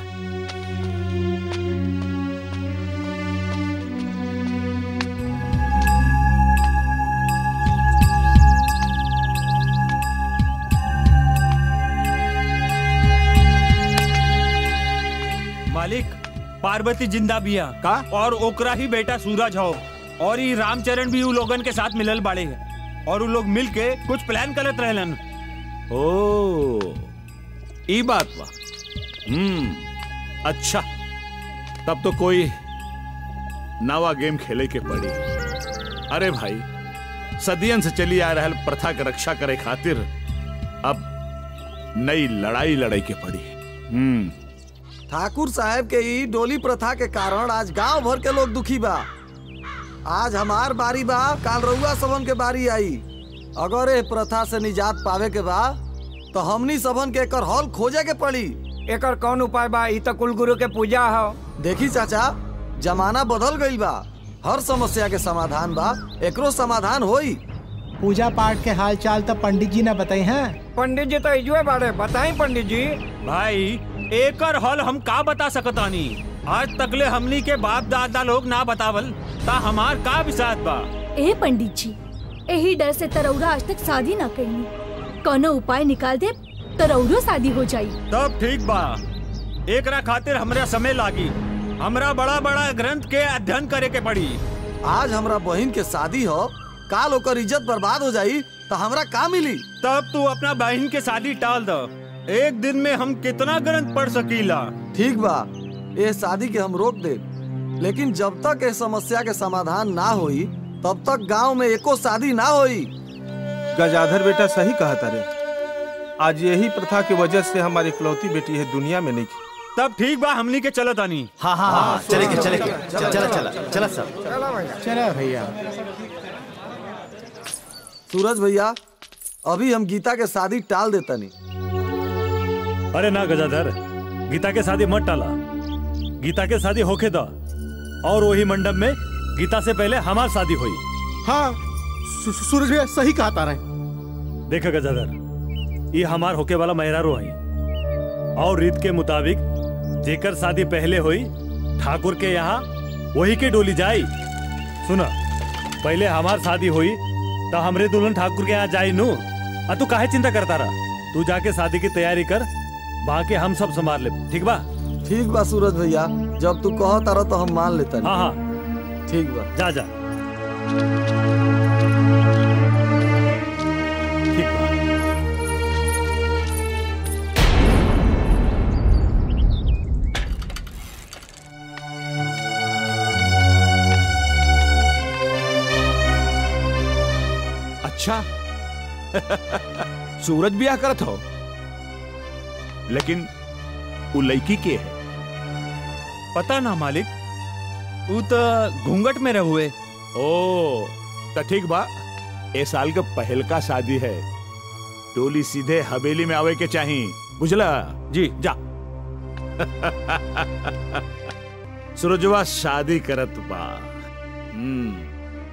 मालिक पार्वती जिंदा बिया का और ओकरा ही बेटा सूरज हो और ये रामचरण भी उ लोगन के साथ मिलल बाड़े है और उ लोग मिल के कुछ प्लान करत रहलन ओ ई बात बा हम्म अच्छा तब तो कोई नवा गेम खेले के पड़ी अरे भाई सदियन से चली आ रहल प्रथा के रक्षा करे खातिर अब नई लड़ाई लड़ाई के पड़ी हम्म ठाकुर साहब के ई डोली प्रथा के कारण आज गांव भर के लोग दुखी बा आज हमार बारी बा काल रउआ सबन के बारी आई अगर ए प्रथा से निजात पावे के बा तो हमनी सबन के एकर हल खोजे के पड़ी एकर कौन उपाय बा ई तो कुल गुरु के पूजा हो देखी चाचा जमाना बदल गईल बा हर समस्या के समाधान बा एकरो समाधान होई पूजा पाठ के हाल चाल तो पंडित जी ने बताई हैं पंडित जी तो इजुए बारे बताई पंडित जी भाई एकर हल हम का बता सकतानी आज तकले हमनी के बाप दादा लोग ना बतावल ता हमार का विसात बा ए पंडित जी यही डर से तरौरा आज तक शादी ना करनी कोनो उपाय निकाल दे तरौरो शादी हो जाई तब ठीक बा एकरा खातिर हमरा समय लागी हमरा बड़ा बड़ा ग्रंथ के अध्ययन करे के पड़ी आज हमरा बहन के शादी हो काल ओकर इज्जत बर्बाद हो जाई तो हमरा का मिली तब तू अपना बहन के शादी टाल दो एक दिन में हम कितना ग्रंथ पढ़ सकीला ठीक बा ये शादी के हम रोक दे लेकिन जब तक इस समस्या के समाधान ना होई तब तक गांव में एको शादी ना होई गजाधर बेटा सही कहा तारे आज यही प्रथा की वजह से हमारी इकलौती बेटी है दुनिया में नहीं तब ठीक बा हमनी के चलत आनी हाँ हाँ हाँ चलेंगे चलेंगे चला चला चला सब चला भैया सूरज भैया अभी हम गीता के शादी टाल देता नहीं अरे ना गजाधर गीता के शादी मत टाला गीता के शादी होके दा और वही मंडप में गीता से पहले हमार शादी हुई हाँ सू- सूरज भैया सही कहा तारा देखा गजाधर ये हमार होके वाला मेहरारू है और रीत के मुताबिक जेकर शादी पहले हुई ठाकुर के यहाँ वही के डोली जाई सुना पहले हमार शादी हुई तो हमरे दुल्हन ठाकुर के यहाँ जाई नू आ तू काहे चिंता करता रहा तू जाके शादी की तैयारी कर बाकी हम सब संभाल ले ठीक बा ठीक बा सूरज भैया जब तू कहो तारा तो हम मान लेता हाँ हाँ ठीक बा जा जा ठीक बा अच्छा सूरज ब्याह करत हो लेकिन उ लड़की के है पता ना मालिक तू तो घूंघट में रहुए ओ तो ठीक बा ए साल का पहल का शादी है टोली सीधे हवेली में आवे के चाही बुझला जी जा सूरजवा शादी करत बा हम्म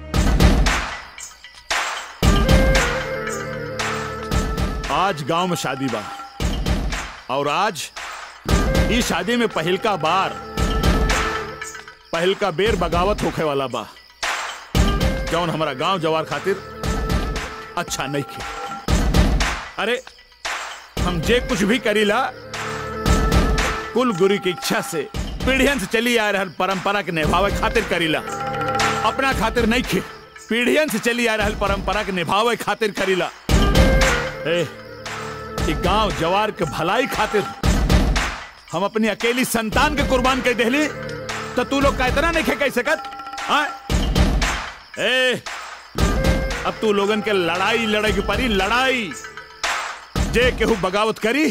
आज गांव में शादी बा और आज इस शादी में पहल का बार पहल का बेर बगावत होखे वाला बा जौन हमारा गांव जवार खातिर अच्छा नहीं खे अरे हम जे कुछ भी करीला कुल गुरु की इच्छा से पीढ़ियन से चली आ रहल परंपरा के निभावे खातिर करीला अपना खातिर नहीं खे पीढ़ियन से चली आ रहल परंपरा के निभावे खातिर करीला ए, ई गांव जवार के भलाई खातिर हम अपनी अकेली संतान के कुर्बान कर देली तो तू लोग का इतना नहीं खे कह सकत हाँ? ए अब तू लोगन के लड़ाई लड़े की परी लड़ाई जे केहू बगावत करी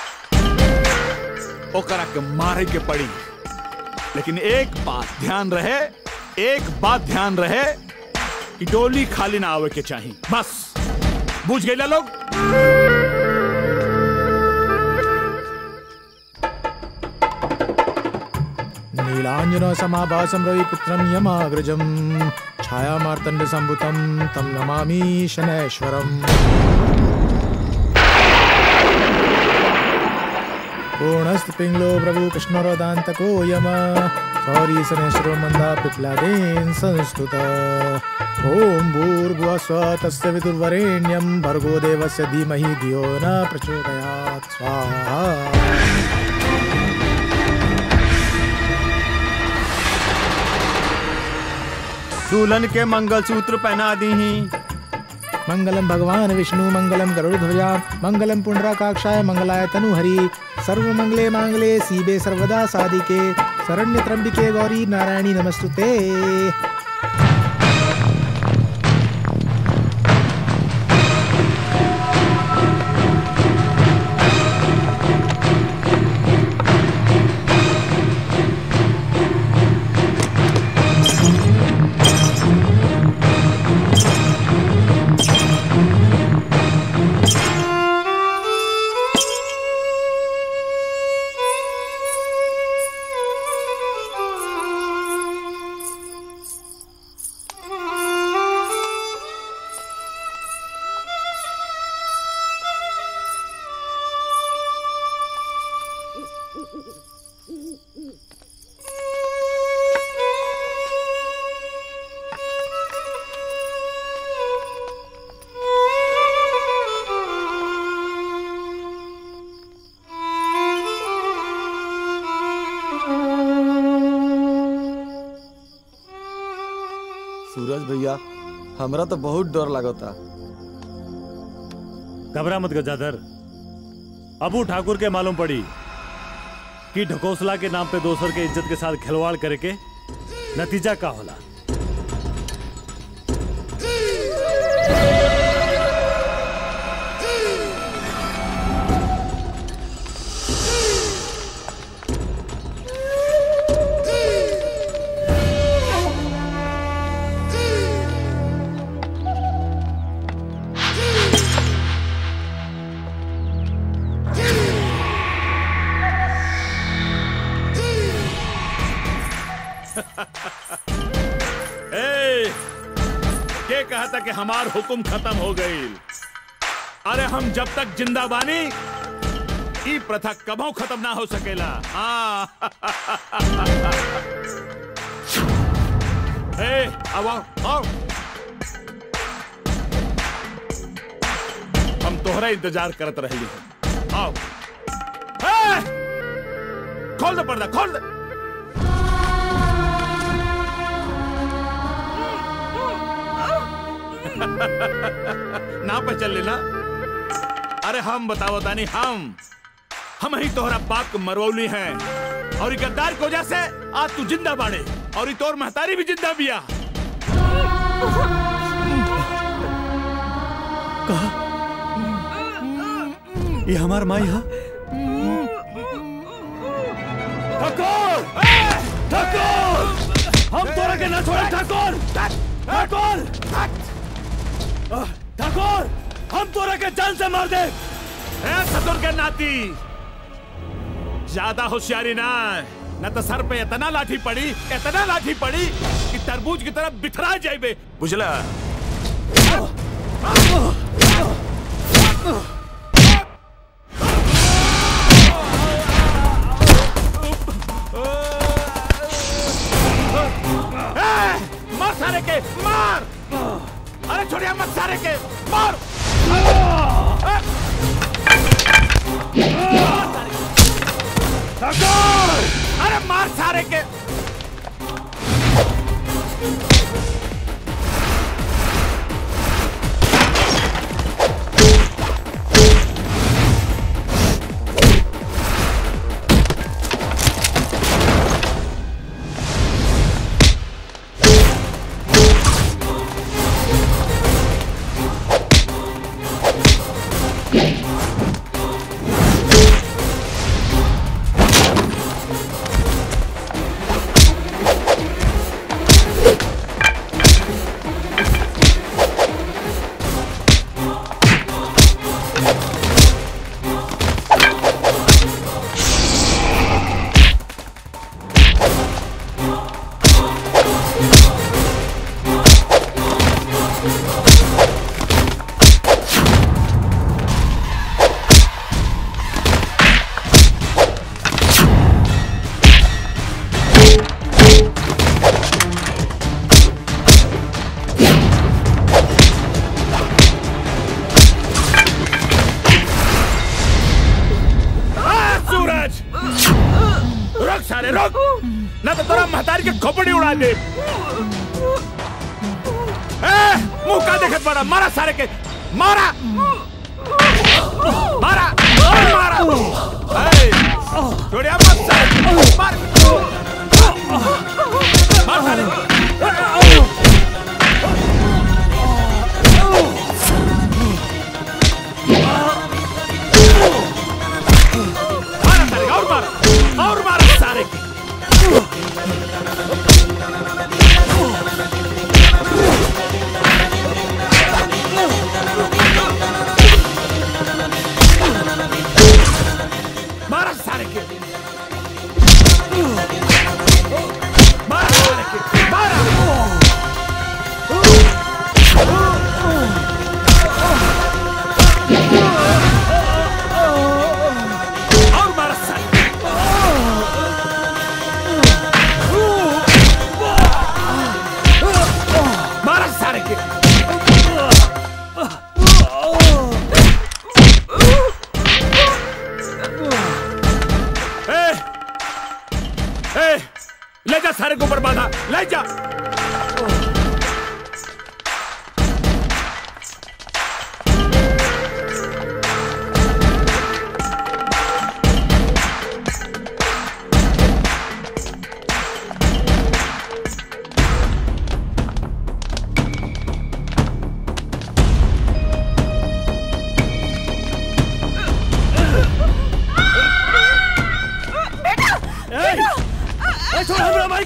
ओकरा के मारे के पड़ी लेकिन एक बात ध्यान रहे एक बात ध्यान रहे कि डोली खाली ना आवे के चाहिए बस बुझ गए लोग नीलाञ्जन समाभासं रविपुत्रं यमाग्रजं छायामार्तण्डसम्भुतं तं नमामि शनैश्वरम् पूर्णस्तपिङ्गलो प्रभु कृष्णरोदान्तको यम सौरी शनैश्वरो मन्दा पिप्लादेन संस्तुत ॐ भूर्भुवः स्वः तस्य विदुर्वरेण्यं भर्गो देवस्य धीमहि धियो न प्रचोदयात् स्वाहा दुल्हन के मंगलसूत्र पहना दी ही मंगलम भगवान विष्णु मंगलम गरुड़ध्वजा मंगलम पुंडराकाक्षाय मंगलाय तनुहरि सर्व मंगले मांगले सीबे सर्वदा साधिके शरण्य त्र्यंबिके गौरी नारायणी नमस्तुते सूरज भैया हमरा तो बहुत डर लागता घबरा मत गजाधर अबू ठाकुर के मालूम पड़ी कि ढकोसला के नाम पे दोसर के इज्जत के साथ खिलवाड़ करे के नतीजा का होला ए, के कहा था कि हमार हुक्म खत्म हो गई अरे हम जब तक जिंदा बानी ई प्रथा कबो खत्म ना हो सकेला हाँ ए, आओ आओ, आओ हम तोहरा इंतजार करत रही आओ ए, खोल दे पर्दा खोल दे ना पे चल लेना अरे हम बताओ तानी हम हम ही तोहरा बाप को मरवौली हैं और ई गद्दार की वजह से आज तू जिंदा बाड़े और ई तोर महतारी भी जिंदा बिया ये हमार माई है ठाकुर ठाकुर हम तोरा के ना छोड़े ठाकुर ठाकुर ठाकुर हम तोरा के जान से मार दे ए ससुर के नाती ज्यादा होशियारी ना न तो सर पे इतना लाठी पड़ी इतना लाठी पड़ी कि तरबूज की तरफ बिखरा जाइबे बुझला ए, मार सारे के मार अरे छोड़िया मत सारे के मार ठाकुर अरे मार सारे के आ, सूरज रुक सारे रुक ना तो तोरा महतारी के खोपड़ी उड़ा दे ए, मुंह का देखत बड़ा मारा सारे के मारा मारा और मारा ए, छोड़िया मत सारे मार मार सारे मारा सारे के, और मारा और मारा सारे के मारा सारे के मारा सारे के मारा और मारा सारे के। मारा सारे के ए, ए, ले जा सारे को ऊपर बांधा ले जा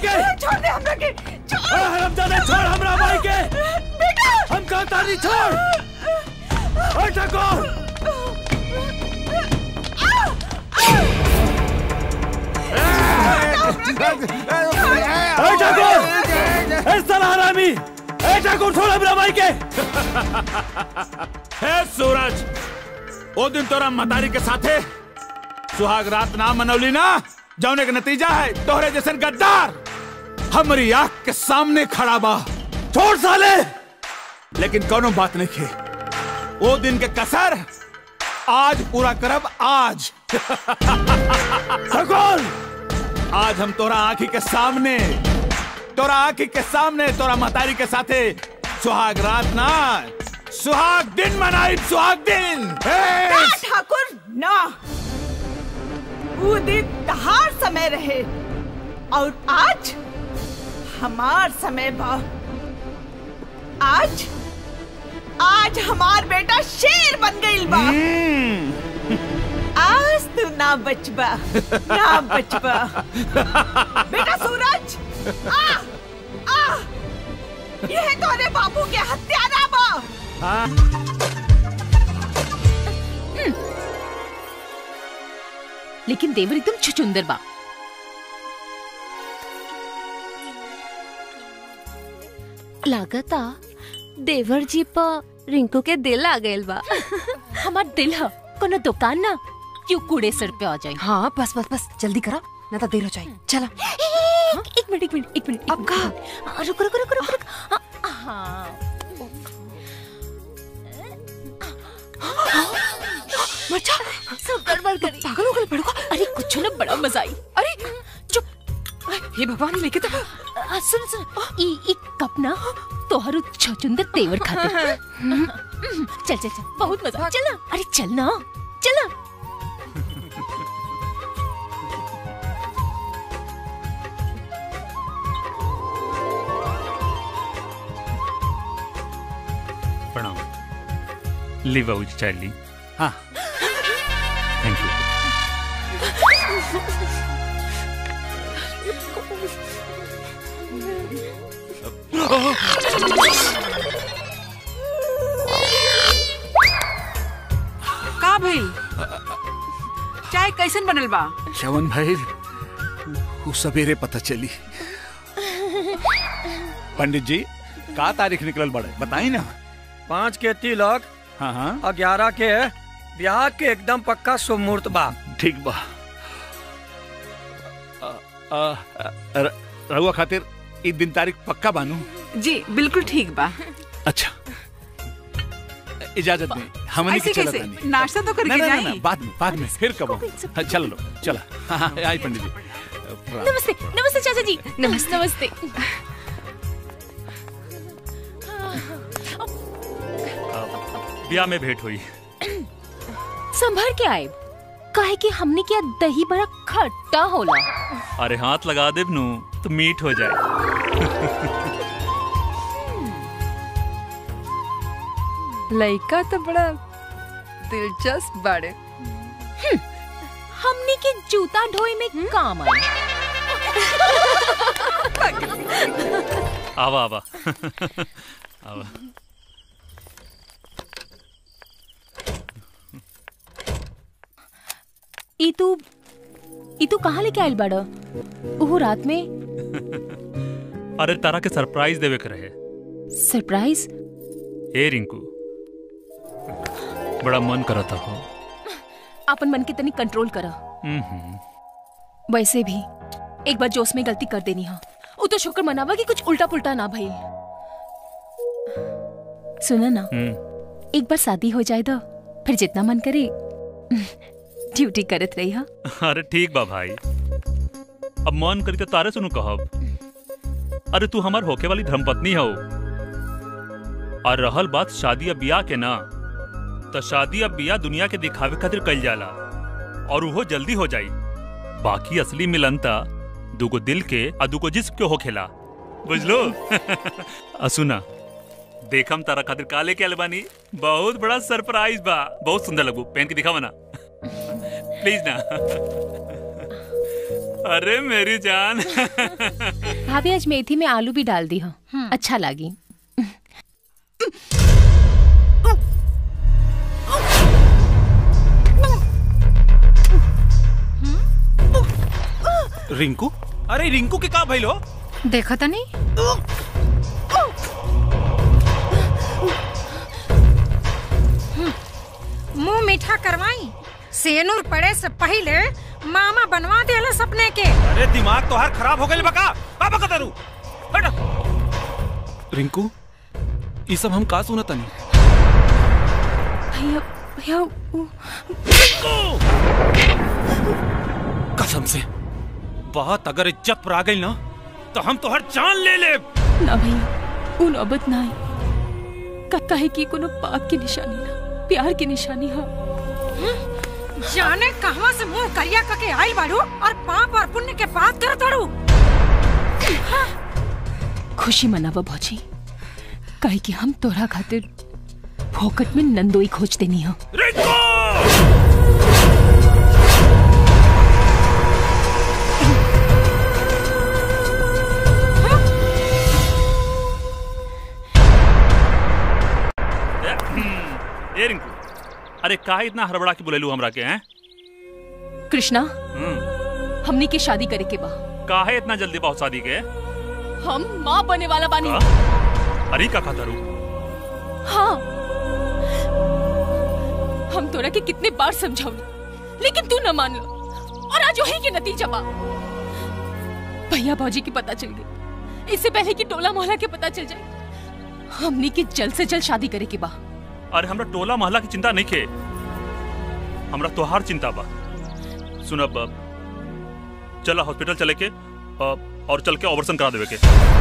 के छोड़ दे हमरा के छोड़ हरामजादे छोड़ हमरा भाई के बेटा हम कहता नहीं छोड़ ओए ठाकुर ए ठाकुर ए साला हरामी ए ठाकुर छोड़ हमरा भाई के हे सूरज ओ दिन तोरा मतारी के साथे सुहाग रात ना मनौली ना जौने के नतीजा है तोहरे जैसन गद्दार हमारी आंख के सामने खड़ा बा छोड़ साले लेकिन कोनो बात नहीं खे वो दिन के कसर आज पूरा करब आज सकुल आज हम तोरा आंखी के सामने तोरा आंखी के सामने तोरा महतारी के साथे सुहाग रात ना सुहाग दिन मनाई सुहाग दिन हे! ना ठाकुर ना वो दिन तहार समय रहे और आज हमार समय बा आज आज हमार बेटा शेर बन गई बा आज तू ना बचबा ना बचबा बेटा सूरज आ आ यह तोरे बाबू के हत्यारा बा लेकिन देवर एकदम छुचुंदर बा लागता देवर जी पर रिंकू के दिल आ गइल बा हमार दिल ह कोनो दुकान ना क्यों कूड़े सर पे आ जाए हाँ बस बस बस जल्दी करा ना तो देर हो जाए चला एक मिनट एक मिनट एक मिनट अब कहा रुक रुक रुक रुक रुक हाँ, हाँ मचा सब गड़बड़ करी पागल हो गए बड़को अरे कुछ ना बड़ा मजा आई अरे चुप हे भगवान लेके तो आ, सुन सुन ई ई कप ना तोहरो छचुंदर तेवर खातिर हम्म, चल चल चल बहुत मजा चल ना अरे चल ना चल ना प्रणाम ली बाबू जी चाय ली हाँ थैंक यू का भइल चाय कैसन बनल बा श्रवण भाई वो सवेरे पता चली पंडित जी का तारीख निकलल बड़े बताई ना पाँच के तिलक हाँ हाँ ग्यारह के ब्याह के एकदम पक्का शुभ मुहूर्त बा ठीक बा अ, अ, र- रहुआ खातिर ई दिन तारीख पक्का बानू जी बिल्कुल ठीक बा अच्छा इजाजत में हमने ऐसे के चलत कैसे? बानी। नाश्ता तो करके ना, ना, ना, जाई। ना, बाद में बाद में फिर कब हाँ, चलो लो चला हाँ, हाँ, आई पंडित जी प्रणाम। नमस्ते नमस्ते चाचा जी नमस्ते नमस्ते ब्याह में भेंट हुई संभर के आए काहे कि हमने किया दही बड़ा खट्टा होला अरे हाथ लगा दे नू तो मीठ हो जाए लड़का तो बड़ा दिलचस्प बाड़े हमने के जूता ढोए में काम आए आवा आवा आवा ई तू ई तू कहाँ लेके आइल बाड़ ओहो रात में अरे तारा के सरप्राइज देवे के रहे सरप्राइज ए रिंकू बड़ा मन करता हो अपन मन के तनी कंट्रोल करा हम्म, वैसे भी एक बार जोश में गलती कर देनी हा वो तो शुक्र मनावा कि कुछ उल्टा पुल्टा ना भइल सुना ना हम्म। एक बार शादी हो जाए तो फिर जितना मन करे ड्यूटी करत रही हा अरे ठीक बा भाई अब मन करी तो तारे सुनू कहब अरे तू हमार होके वाली धर्मपत्नी हो और रहल बात शादी या बियाह के ना तो शादी या बियाह दुनिया के दिखावे खातिर कइल जाला और वो जल्दी हो जाई बाकी असली मिलन ता दुगो दिल के आ दुगो जिस्म के होखेला बुझलो आ सुना देखम तारा खातिर काले के अलबानी बहुत बड़ा सरप्राइज बा बहुत सुंदर लगू पहन के दिखावा ना प्लीज ना अरे मेरी जान भाभी आज मेथी में आलू भी डाल दी हो अच्छा लगी रिंकू अरे रिंकू के का भइल हो देखा था नहीं मुंह मीठा करवाई सेनुर पड़े से पहले मामा बनवा देला सपने के अरे दिमाग तो हर खराब हो गइल बका बाबा कतरू हट रिंकू ई सब हम का सुनत तनी भैया भैया वो- कसम से बात अगर इज्जत पर आ गई ना तो हम तो हर जान ले ले ना भैया वो नौबत ना आई का- काहे की कोनो पाप की निशानी ना प्यार की निशानी हा जाने कहवा से मुंह करिया करके आइल बाड़ू और पाप और पुण्य के बात करत बाड़ू खुशी मनावा भौजी काहे कि हम तोरा खातिर फोकट में नंदोई खोज देनी हो ए रिंकू अरे काहे इतना हड़बड़ा के बुलेलू हमरा के हैं कृष्णा हम्म, हमनी के शादी करे के बा काहे इतना जल्दी बहुत शादी के हम माँ बने वाला बानी अरे का खाता रू हाँ हम तोरा के कितने बार समझाऊनी लेकिन तू न मान लो और आज वही के नतीजा बा भैया भौजी की पता चल गई इससे पहले कि टोला मोहल्ला के पता चल जाए हमनी की जल्द से जल्द शादी करे के बा अरे हमरा टोला मोहल्ला की चिंता नहीं खे हमरा तोहार चिंता बा सुनब चला हॉस्पिटल चले के अ, और चल के ऑपरेशन करा देवे के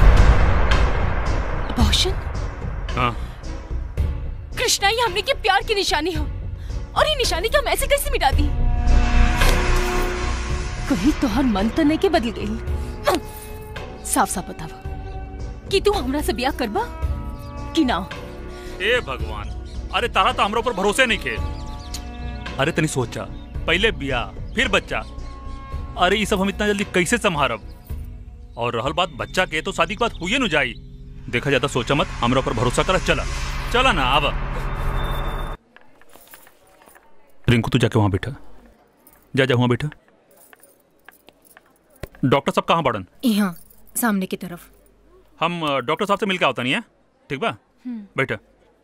अबॉर्शन हाँ कृष्णा ये हमने के प्यार की निशानी हो और ये निशानी का हम ऐसे कैसे मिटा दी कहीं तोहर मन तो नहीं के बदल गई साफ साफ बतावा कि तू हमरा से ब्याह करबा कि ना ए भगवान अरे तारा तो हमरा ऊपर भरोसे नहीं खे अरे तनी सोचा पहले बिया फिर बच्चा अरे ये सब हम इतना जल्दी कैसे संभारब और रहल बात बच्चा के तो शादी के बाद हुई न जाई देखा जाता सोचा मत हमरा ऊपर भरोसा करा चला चला ना आवा रिंकू तू जाके वहां बैठा जा जा वहां बैठा डॉक्टर साहब कहाँ बाड़न यहाँ सामने की तरफ हम अ, डॉक्टर साहब से मिलकर आवता नहीं है ठीक बा बैठा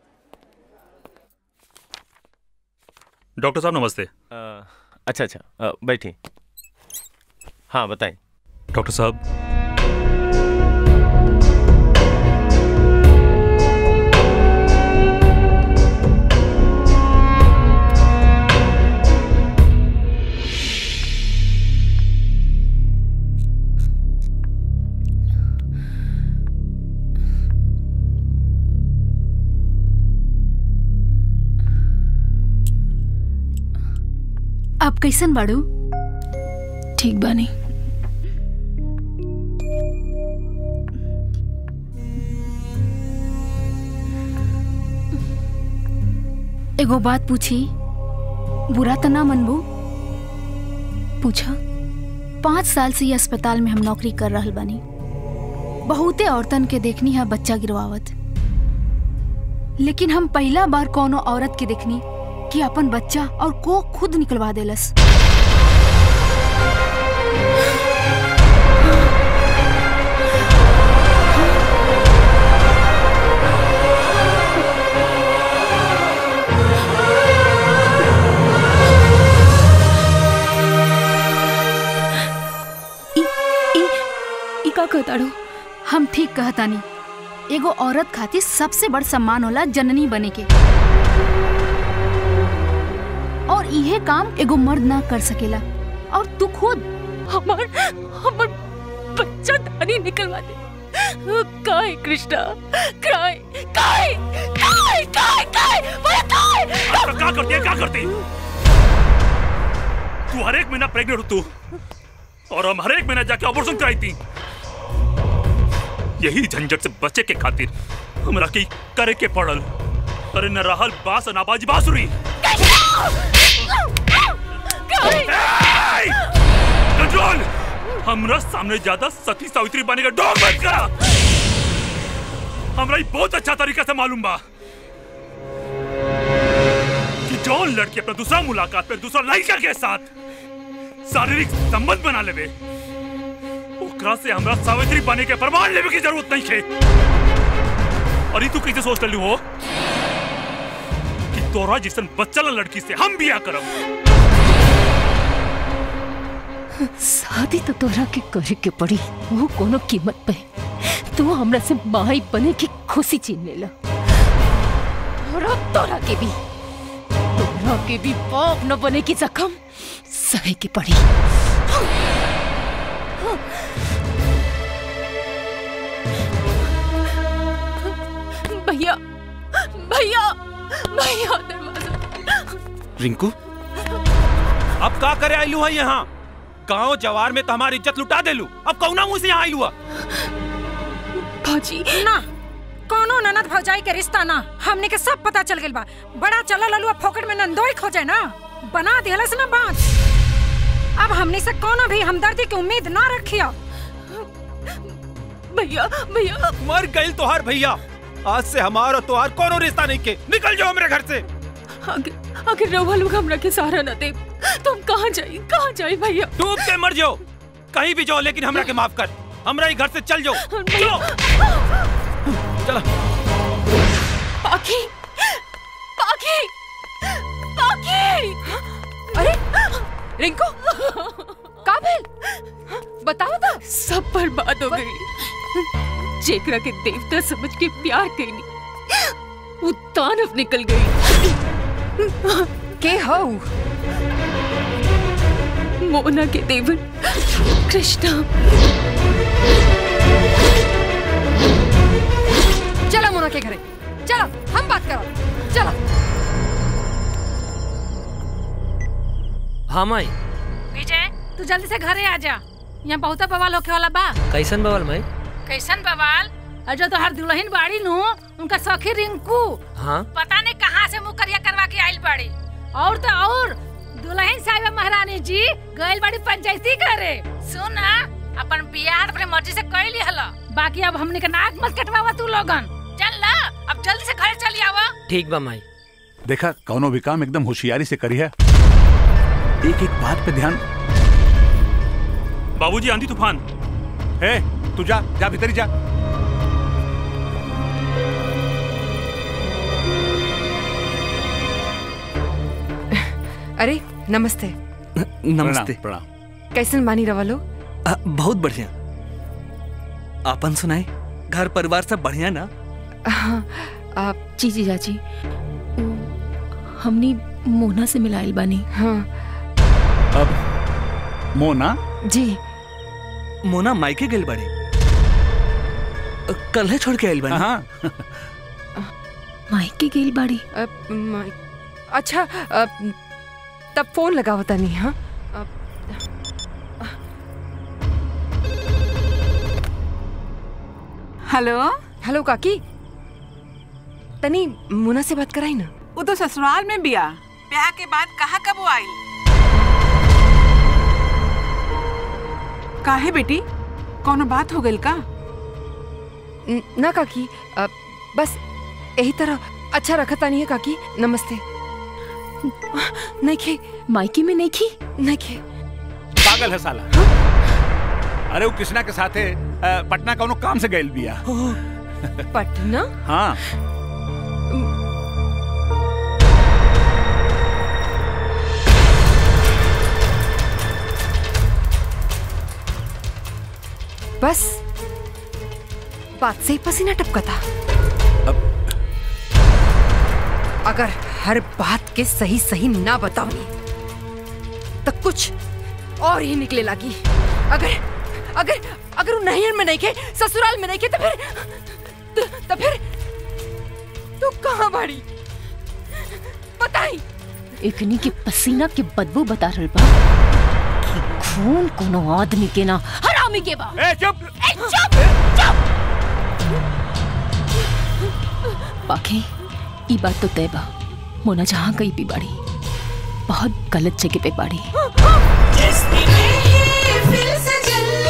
डॉक्टर साहब नमस्ते अ, अच्छा अच्छा अ, बैठिए हाँ बताएं डॉक्टर साहब आप कैसन बाड़ू ठीक बानी एगो बात पूछी बुरा तो ना मनबू पूछा पाँच साल से ये अस्पताल में हम नौकरी कर रहल बानी बहुते औरतन के देखनी है बच्चा गिरवावत लेकिन हम पहला बार कोनो औरत के देखनी कि अपन बच्चा और को खुद निकलवा देलस ई का कहताड़ो हम ठीक कहतानी एगो औरत खातिर सबसे बड़ सम्मान होला जननी बने के और इहे काम एगो मर्द ना कर सकेला और तू खुद हमार हमार बच्चा धानी निकलवा दे काय कृष्णा काय काय काय काय काय बोला काय क्या करती है क्या करती तू हर एक महीना प्रेग्नेंट हो तू और हम हर एक महीना जाके ऑपरेशन कराई थी यही झंझट से बचे के खातिर हमरा की करे के पड़ल अरे न रहल बास न बाजी बांसुरी कंट्रोल हमरा सामने ज्यादा सती सावित्री बने का डोर बंद करा हमरा ई बहुत अच्छा तरीका से मालूम बा कि जौन लड़की अपना दूसरा मुलाकात पे दूसरा लड़का के साथ शारीरिक संबंध बना लेवे ओकरा से हमरा सावित्री बने के प्रमाण लेवे की जरूरत नहीं है और ई तू कैसे सोच रही हो कि तोरा जिसन बच्चा ला लड़की से हम बिया करब शादी तो तोरा के करे के पड़ी वो कोनो कीमत पे तू हमरा से माई बने की खुशी छीन लेला और अब तोरा के भी तोरा के भी बाप न बने की जख्म सहे की पड़ी भैया भैया भैया दरवाजा रिंकू अब का करे आइलू है यहाँ गांव जवार में तो हमारी इज्जत लुटा देलू अब कौना मुंह से यहाँ आइलू है भौजी ना कोनो ननद भौजाई के रिश्ता ना हमने के सब पता चल गेल बा बड़ा चला ललुआ फोकट में नंदोई खोजे ना बना दिहलस ना बात अब हमने से कोनो भी हमदर्दी की उम्मीद ना रखियो भैया भैया मर गई तोहार भैया आज से हमार और तोहार कोनो रिश्ता नहीं के निकल जाओ मेरे घर से अगर अगर रउआ लोग हमरा के सहारा न दे तो हम कहाँ जाई कहाँ जाई भैया डूब के मर जाओ कहीं भी जाओ लेकिन हमरा के माफ कर हमरा ही घर से चल जाओ चलो चलो पाखी पाखी पाखी अरे रिंकू का भेल बताओ तो सब बर्बाद हो गई जेकरा के देवता समझ के प्यार कैनी वो दानव निकल गई के हो मोना के देवर कृष्णा चलो मोना के घरे चलो हम बात करो चलो हाँ माई विजय तू जल्दी से घरे आ जा यहाँ बहुत बवाल होके वाला बा कैसन बवल माई कैसन बवाल और जो तोहर दुल्हन बाड़ी नु उनका सखी रिंकू हाँ पता नहीं कहाँ से मुकरिया करवा के आइल बाड़ी और तो और दुल्हन साहिबा महारानी जी गइल बाड़ी पंचायती करे सुन ना अपन बियाह अपने मर्जी से कर ली हला बाकी अब हमने के नाक मत कटवावा तू लोगन चल ला अब जल्दी से घर चली आवा ठीक बा माई देखा कौनो भी काम एकदम होशियारी से करी है एक एक बात पे ध्यान बाबूजी आंधी तूफान ए तू जा जा भीतर ही जा अरे नमस्ते नमस्ते प्रणाम कैसन बानी रवा लोग आ, बहुत बढ़िया आपन सुनाए घर परिवार सब बढ़िया ना हाँ आप जी जी चाची हमनी मोना से मिलाइल बानी हाँ अब मोना जी मोना मायके गेल बड़े कल है छोड़ के आइल बानी हाँ माइके गेल बाड़ी अब माई- अच्छा अब तब फोन लगा होता नहीं हाँ अब हेलो हेलो काकी तनी मुना से बात कराई ना वो तो ससुराल में बिया ब्याह के बाद कहाँ कब वो आई काहे बेटी कोनो बात हो गई का न- ना काकी अब बस यही तरह अच्छा रखता नहीं है काकी नमस्ते नहीं खे मायके में नहीं खी नहीं खे पागल है साला अरे वो कृष्णा के साथे अ, पटना कौनो काम से गइल बिया पटना हाँ बस बात से ही पसीना टपका था अगर हर बात के सही सही ना बताऊंगी तो कुछ और ही निकले लगी अगर अगर अगर वो नैहर में नहीं खे ससुराल में नहीं खे तो फिर तो, तो फिर तू कहाँ बाड़ी बताई एकनी के पसीना के बदबू बता रहल बा कि खून कोनो आदमी के ना हरामी के बा ए चुप ए चुप चुप बाकी ई बात तो तय बा मोना जहाँ कहीं भी बाड़ी बहुत गलत जगह पे बाड़ी जिसकी फिर से जल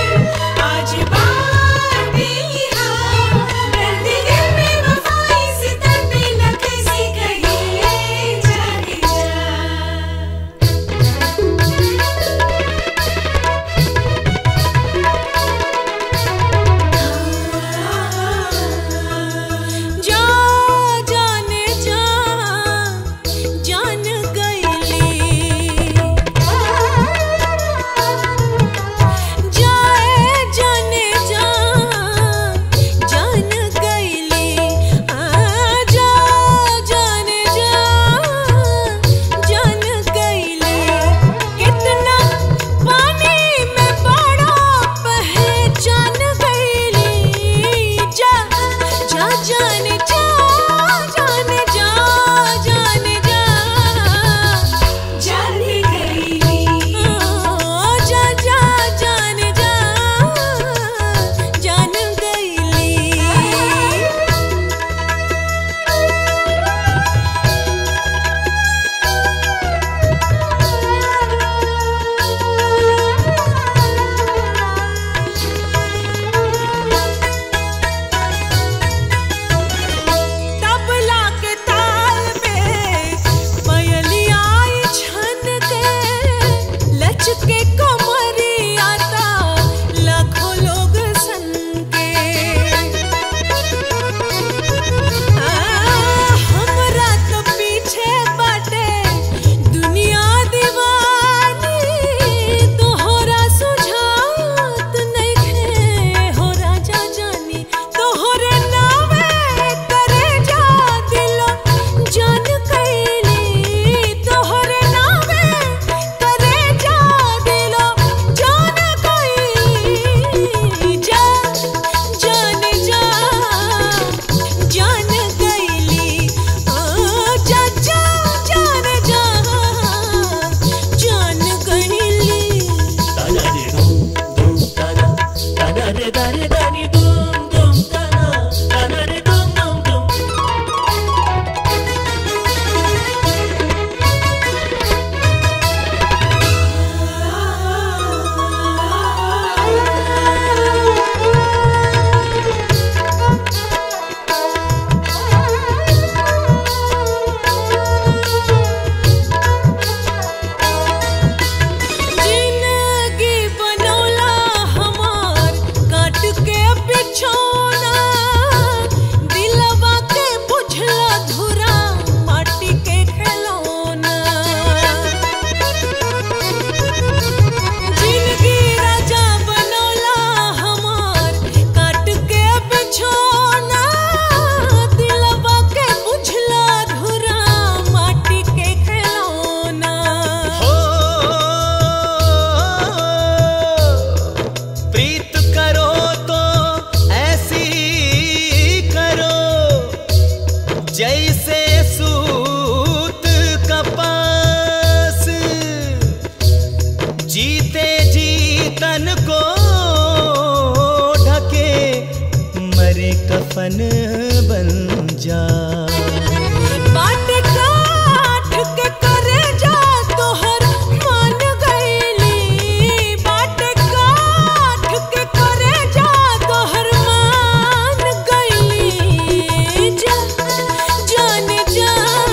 कफन बन जा बाट काठ के करे जा तोहर मान गईली बाट काठ के करे जा तोहर मान गईली जा जान जा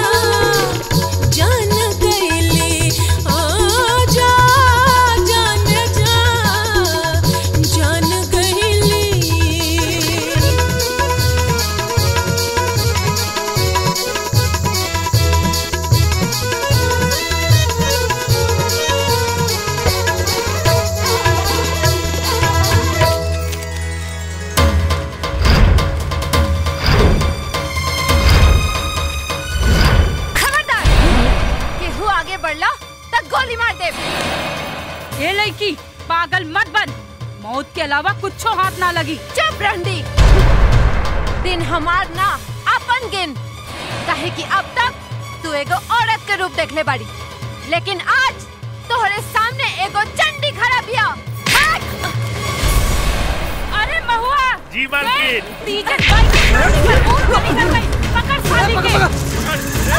जान गईली आ जा जान जा जान गईली खबरदार केहू आगे बढ़ला तक गोली मार दे ये लड़की पागल मत बन मौत के अलावा कुछ हाथ ना लगी चुप रंडी दिन हमार ना अपन गिन काहे कि अब तक तू एगो औरत के रूप देखले बाड़ी लेकिन आज तोहरे सामने एगो चंडी खड़ा बिया भाग! अरे महुआ जी मालकिन तीजन भाई की शादी पर बहुत बड़ी कर गई पकड़ साली के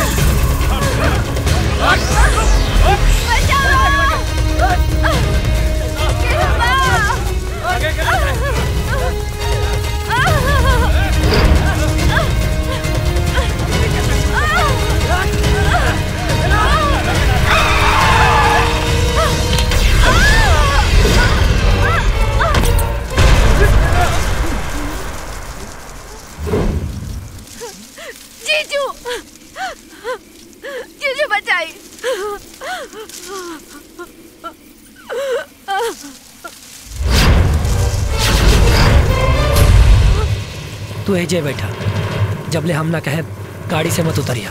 जीजू जीजू बचाई तू एजे बैठा जबले हम ना कहे गाड़ी से मत उतरिया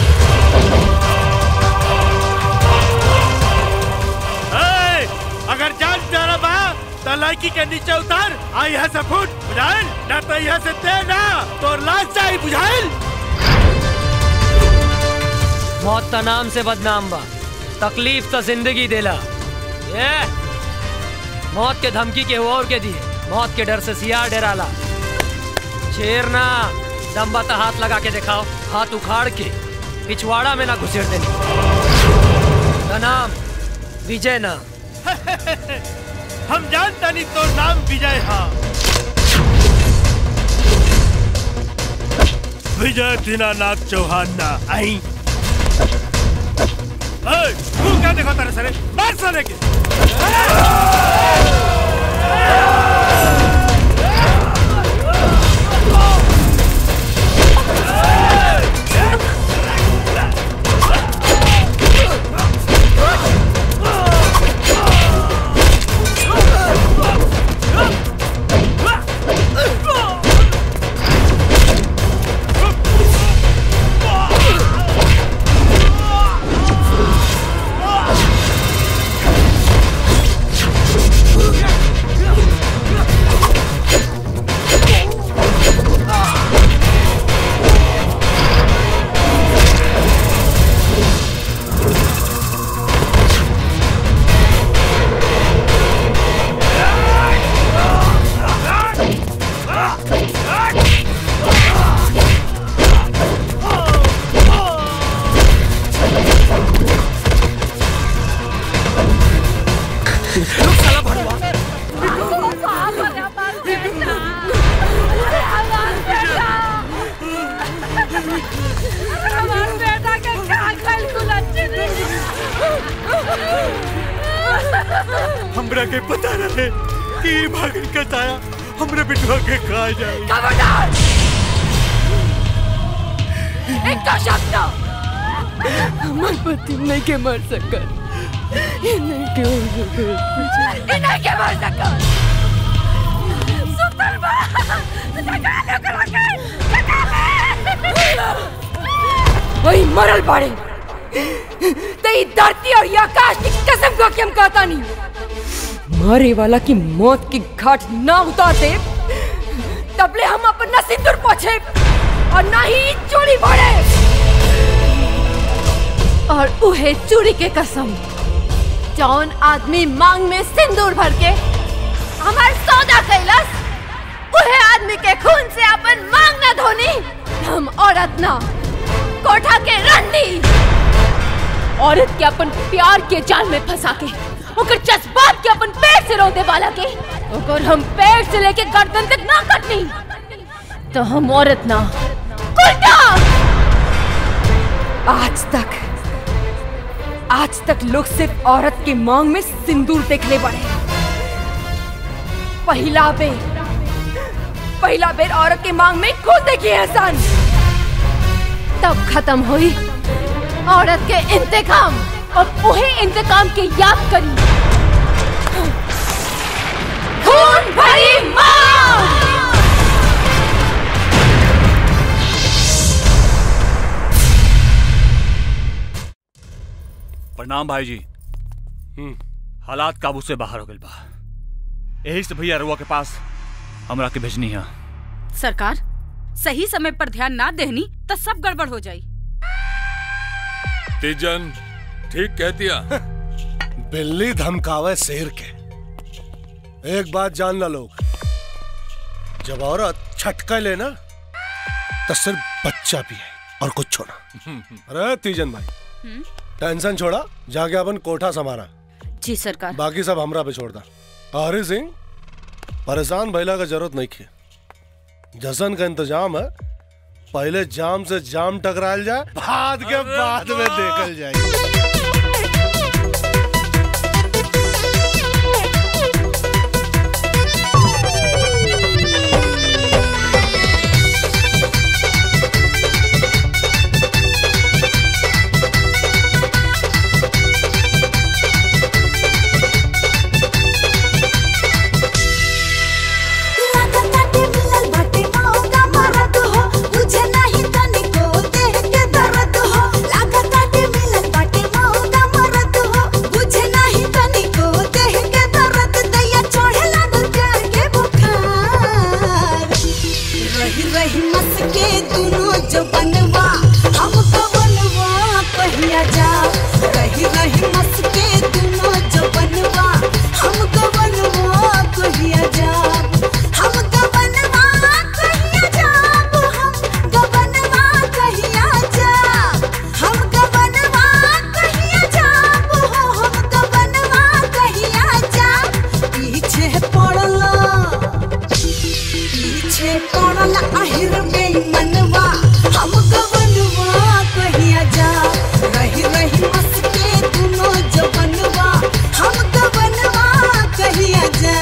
ए, अगर जान प्यारा बा तो लड़की के नीचे उतर आ यहाँ से फुट बुझाइल ना तो यहाँ से दे ना तो लाश जाई बुझाइल मौत का नाम से बदनाम बा तकलीफ तो जिंदगी देला ये मौत के धमकी के और के दिए मौत के डर से सियार डराला शेर ना दम्बा तो हाथ लगा के दिखाओ हाथ उखाड़ के पिछवाड़ा में ना घुसेड़ देनी का नाम विजय ना हम जानता नहीं तो नाम विजय हा विजय दीनानाथ चौहान ना आई ए, तू क्या देखो तेरे सरे मार साले के हमार बेटा के का कल कुलच्ची हमरा के पता रहे कि ई भागन के ताया हमरे बिटवा के खा जाए खबरदार एक का शब्द हमार पति नहीं के मर सकत ये नहीं के हो सकत ये नहीं के मर सकत सुतल बा जगा लो करा के जगा ले वही मरल पड़े तेरी धरती और ये आकाश की कसम को कि हम कहता नहीं मारे वाला की मौत की घाट ना उतारते तबले हम अपना सिंदूर पोछे और ना ही चोरी भरे और उहे चूड़ी के कसम जौन आदमी मांग में सिंदूर भर के हमार सौदा कैलस उहे आदमी भाभी के खून से अपन मांग ना धोनी हम औरत ना कोठा के रंडी औरत के अपन प्यार के जाल में फंसा के ओकर जज्बात के अपन पेट से रोते वाला के ओकर हम पेट से लेके गर्दन तक ना कटनी तो हम औरत ना उल्टा आज तक आज तक लोग सिर्फ औरत की मांग में सिंदूर देखने पड़े पहला बेर पहला बेर औरत की मांग में खुद देखी एहसान तब खत्म हुई औरत के इंतकाम और वही इंतकाम के याद करी खून भरी मांग प्रणाम भाई जी हालात काबू से बाहर हो गए बा यही से भैया रुआ के पास हमरा के भेजनी है सरकार सही समय पर ध्यान ना देहनी तो सब गड़बड़ हो जाई तीजन ठीक कह दिया बिल्ली धमकावे शेर के एक बात जान ला लोग जब औरत छटका लेना तो सिर्फ बच्चा भी है और कुछ छोड़ा अरे तीजन भाई टेंशन छोड़ा जाके अपन कोठा संभारा जी सरकार बाकी सब हमरा पे छोड़ दा हरी सिंह परेशान भैला का जरूरत नहीं है जशन का इंतजाम है पहले जाम से जाम टकराल जाए बाद के बाद में देखल जाए रही रही मस के दोनों जो बनवा हमको बनवा पहिया जा रही रही मस के दोनों जो बनवा हमको बनवा पहिया जा हमको बनवा कहिया जा हमको बनवा कहिया जा हमको बनवा कहिया जा हमको बनवा कहिया जा पीछे पड़ला पीछे पड़ल आहिर बेईमनवा हमको बनवा कहिया जा रही रही मस के दोनों जो बनवा हमको बनवा कहिया जा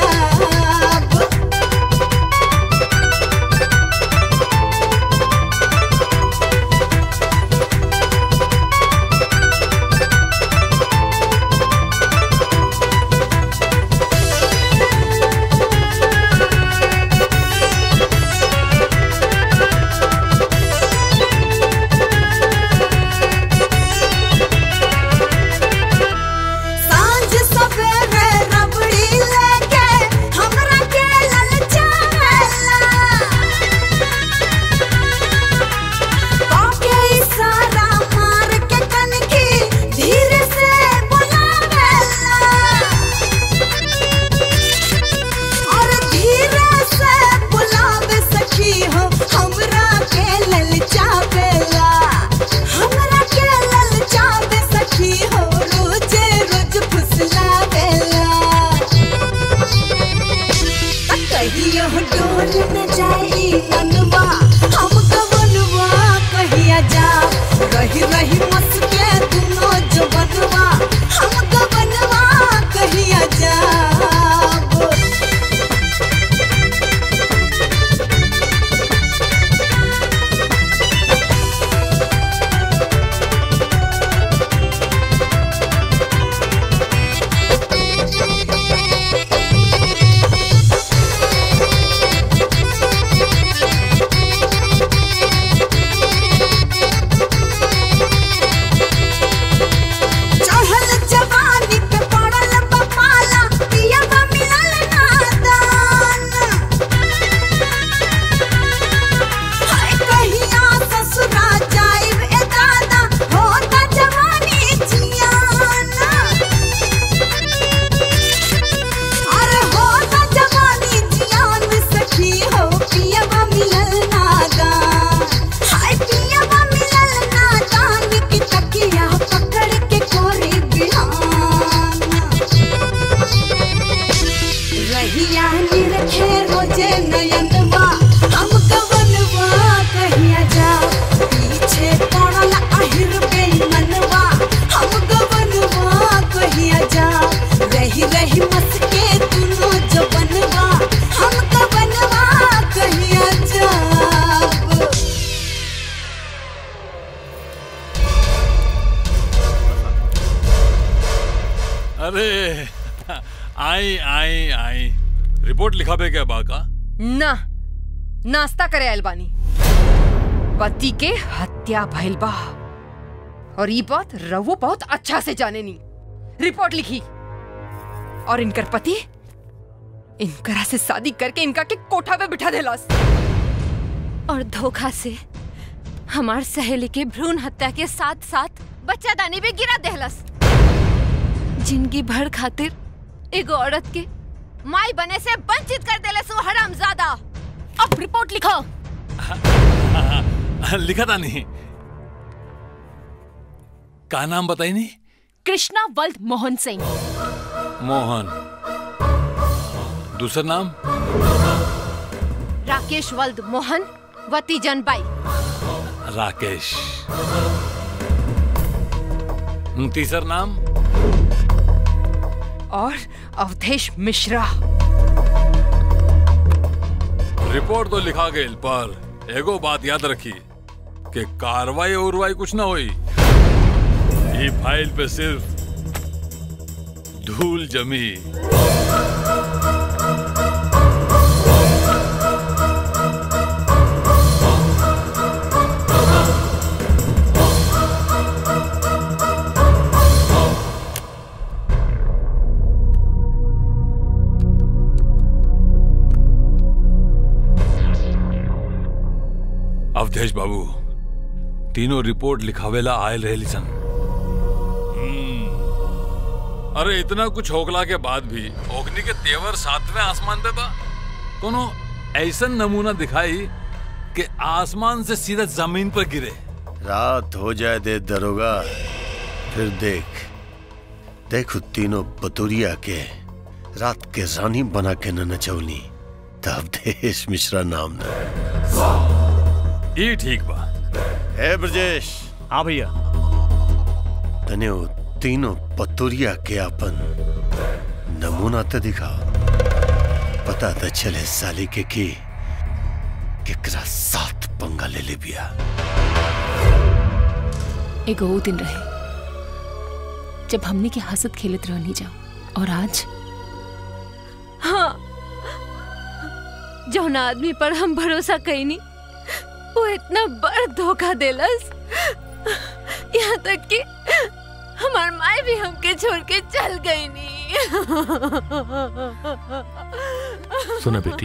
अरे आई आई आई रिपोर्ट लिखा बे क्या बाका ना नाश्ता करे आयल बानी पति के हत्या भइल बा और ई बात रवो बहुत अच्छा से जाने नी रिपोर्ट लिखी और इनकर पति इनकरा से शादी करके इनका के कोठा पे बिठा देलस और धोखा से हमार सहेली के भ्रूण हत्या के साथ साथ बच्चा दानी भी गिरा देहलस जिंदगी भर खातिर एगो औरत के माई बने से वंचित कर देलस वो हरामजादा अब रिपोर्ट लिखो लिखा था नहीं का नाम बताई नहीं कृष्णा वल्द मोहन सिंह मोहन दूसरा नाम राकेश वल्द मोहन वती जनबाई राकेश तीसरा नाम और अवधेश मिश्रा रिपोर्ट तो लिखा गई पर एगो बात याद रखी कि कार्रवाई उर्वाई कुछ ना हुई ये फाइल पे सिर्फ धूल जमी अवधेश बाबू तीनों रिपोर्ट लिखावेला आयल रहे सन अरे इतना कुछ होकला के बाद भी ओगनी के तेवर सातवें आसमान पे बा कोनो ऐसा नमूना दिखाई कि आसमान से सीधा जमीन पर गिरे रात हो जाए दे दरोगा फिर देख देख तीनों बतुरिया के रात के रानी बना के न नचौनी तब देश मिश्रा नाम न ये ठीक बा है ब्रजेश हाँ भैया तने वो तीनों पतुरिया के अपन नमूना तो दिखाओ पता तो चले साली के की केकरा साथ पंगा ले ले बिया एगो वो दिन रहे जब हमने के हंसत खेलत रहनी जाओ और आज हाँ जौन आदमी पर हम भरोसा कईनी वो इतना बड़ धोखा देलस यहाँ तक कि हमार माए भी हमके छोड़ के चल गई नी सुना बेटी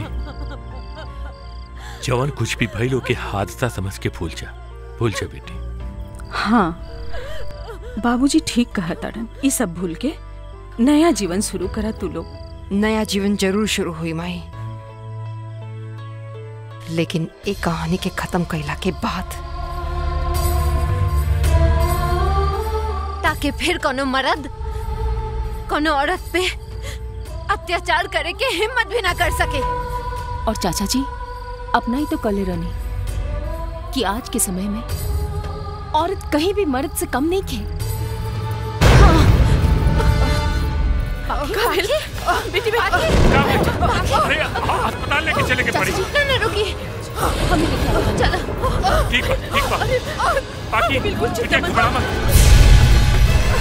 जवन कुछ भी भइलो के हादसा समझ के भूल जा भूल जा बेटी हाँ बाबूजी ठीक कहा ताड़न ये सब भूल के नया जीवन शुरू करा तू लोग नया जीवन जरूर शुरू हुई माई लेकिन एक कहानी के खत्म कैला के बाद ताकि फिर कोनो मर्द कोनो औरत पे अत्याचार करे के हिम्मत भी ना कर सके और चाचा जी अपना ही तो कले रनी कि आज के समय में औरत कहीं भी मर्द से कम नहीं खे बेटी बेटी अरे अस्पताल लेके चले के पड़ी ना ना रुकी हमें लेके आओ चलो ठीक बा ठीक बा बाकी बिल्कुल चिंता बेटे मत घबरा मत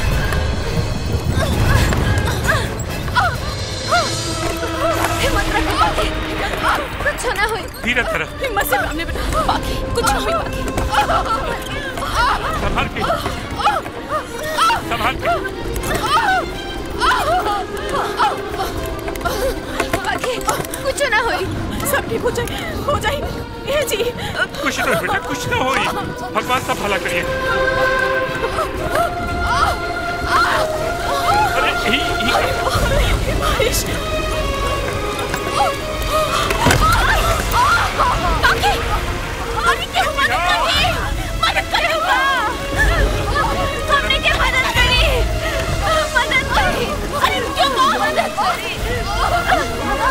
हिम्मत रखो बाकी कुछ ना हुई धीरे धीरे हिम्मत से सामने बेटा बाकी कुछ नहीं हुई बाकी संभाल के संभाल के बाकी कुछ ना हुई सब ठीक हो जाए हो जाए ये जी कुछ ना बेटा कुछ ना होई भगवान सब भला करिए अरे ही ही बारिश बाकी अरे क्यों मदद करी मदद करो हमने क्या मदद करी मदद करी अरे क्यों मदद करी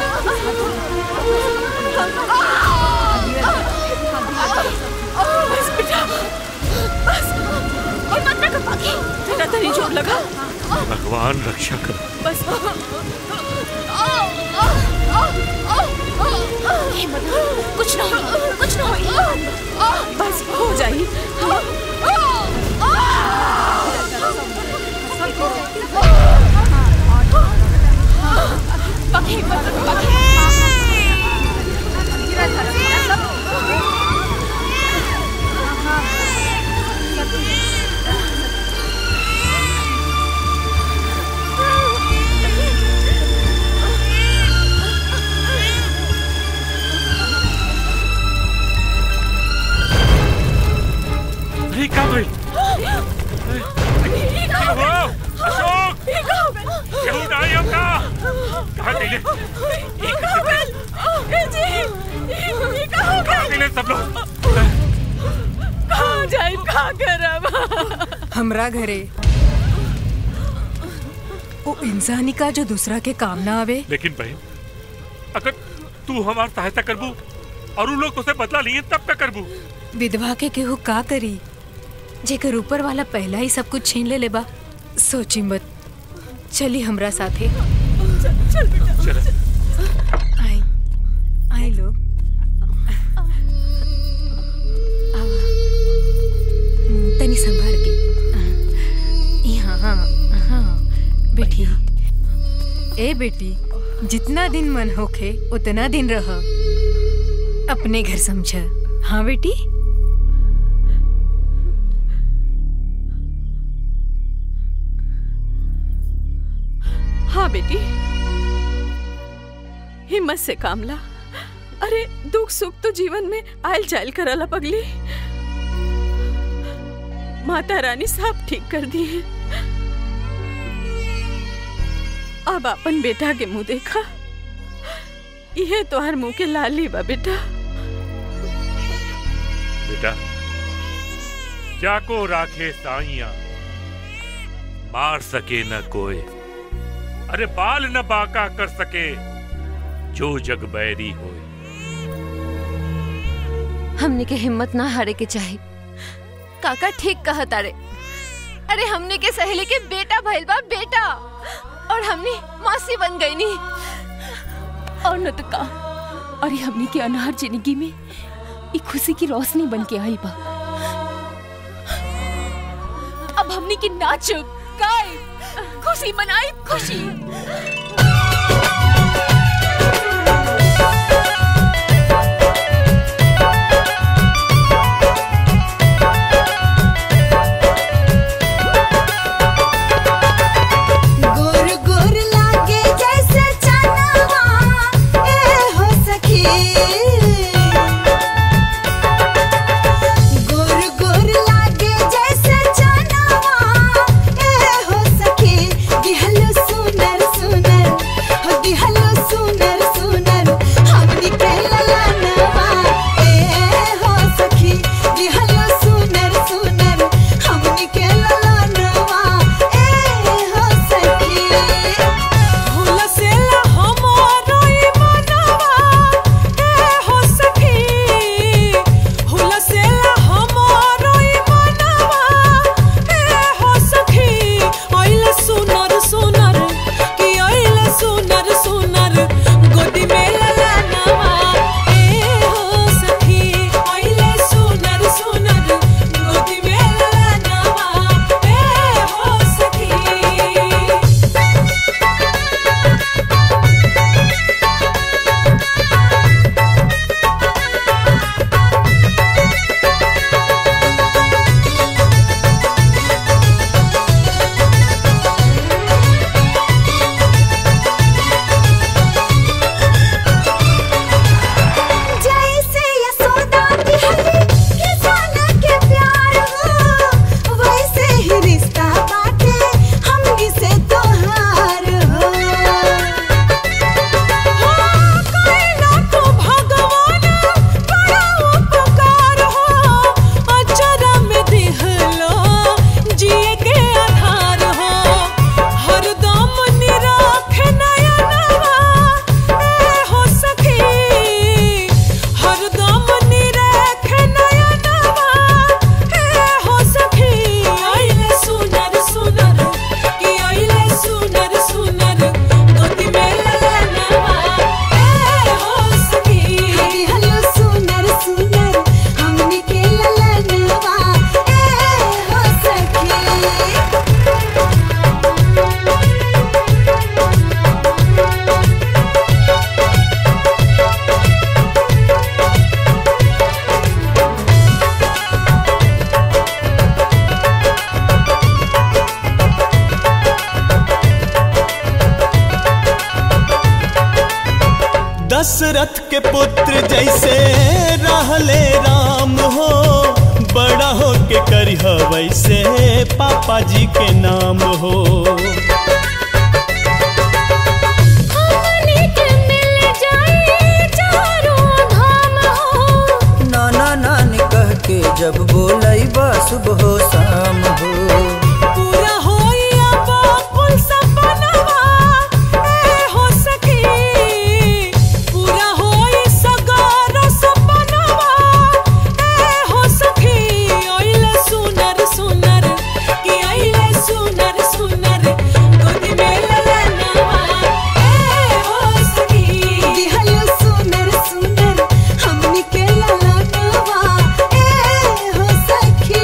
बस बेटा बस हिम्मत रखो बाकी तेरा तनी जोर लगा भगवान रक्षा कर बस हिम्मत कुछ ना हुई कुछ ना हुई बस हो जाए अरे का भाई हो अशोक केहू नहीं हमका कहाँ गइले कहाँ गइले सब लोग कहाँ जाए कहाँ करब हमरा घरे वो इंसानी का जो दूसरा के काम ना आवे लेकिन बहन अगर तू हमार सहायता करबू और उन लोग तुझसे बदला लिए तब क्या करबू विधवा के केहू का करी जेकर ऊपर वाला पहला ही सब कुछ छीन ले लेबा सोची मत चली हमरा साथे चल बेटा चल आई आई लोग आवा। हम्म, तनी संभाल के यहाँ हाँ हाँ बेटी ए बेटी जितना दिन मन होखे उतना दिन रह अपने घर समझ हाँ बेटी हाँ बेटी हिम्मत से काम ला अरे दुख सुख तो जीवन में आयल जायल करला पगली माता रानी सब ठीक कर दी है अब अपन बेटा के मुंह देखा यह तोहर मुंह के लाली बा बेटा बेटा जाको राखे साइया मार सके न कोई अरे बाल न बाका कर सके जो जग बैरी होए हमने के हिम्मत ना हारे के चाहे काका ठीक कहा तारे अरे हमने के सहेली के बेटा भइल बा बेटा और हमने मासी बन गई नी और न तो का अरे हमने के अनहर जिंदगी में एक खुशी की रोशनी बन के आई बा अब हमने की नाच गाए खुशी मनाई खुशी गोर गोर लागे जैसे चनवा ए हो सखी गोर गोर लागे जैसे चनवा ए हो सखी दिहलो सुनर सुनर दशरथ के पुत्र जैसे रहले राम हो बड़ा हो के करिह वैसे पापा जी के नाम हो नाना नानी कह के जब बोलाई बा सुबह शाम हो पूरा होइया बापुल सपनवा ए हो सखी पूरा होई सगारो सपनवा ए हो सखी ओइले सुनर सुनर कि आइले सुनर सुनर गोदी में ललनवा ए हो सखी दिहलो सुनर सुनर हमनी के ललनवा ए हो सखी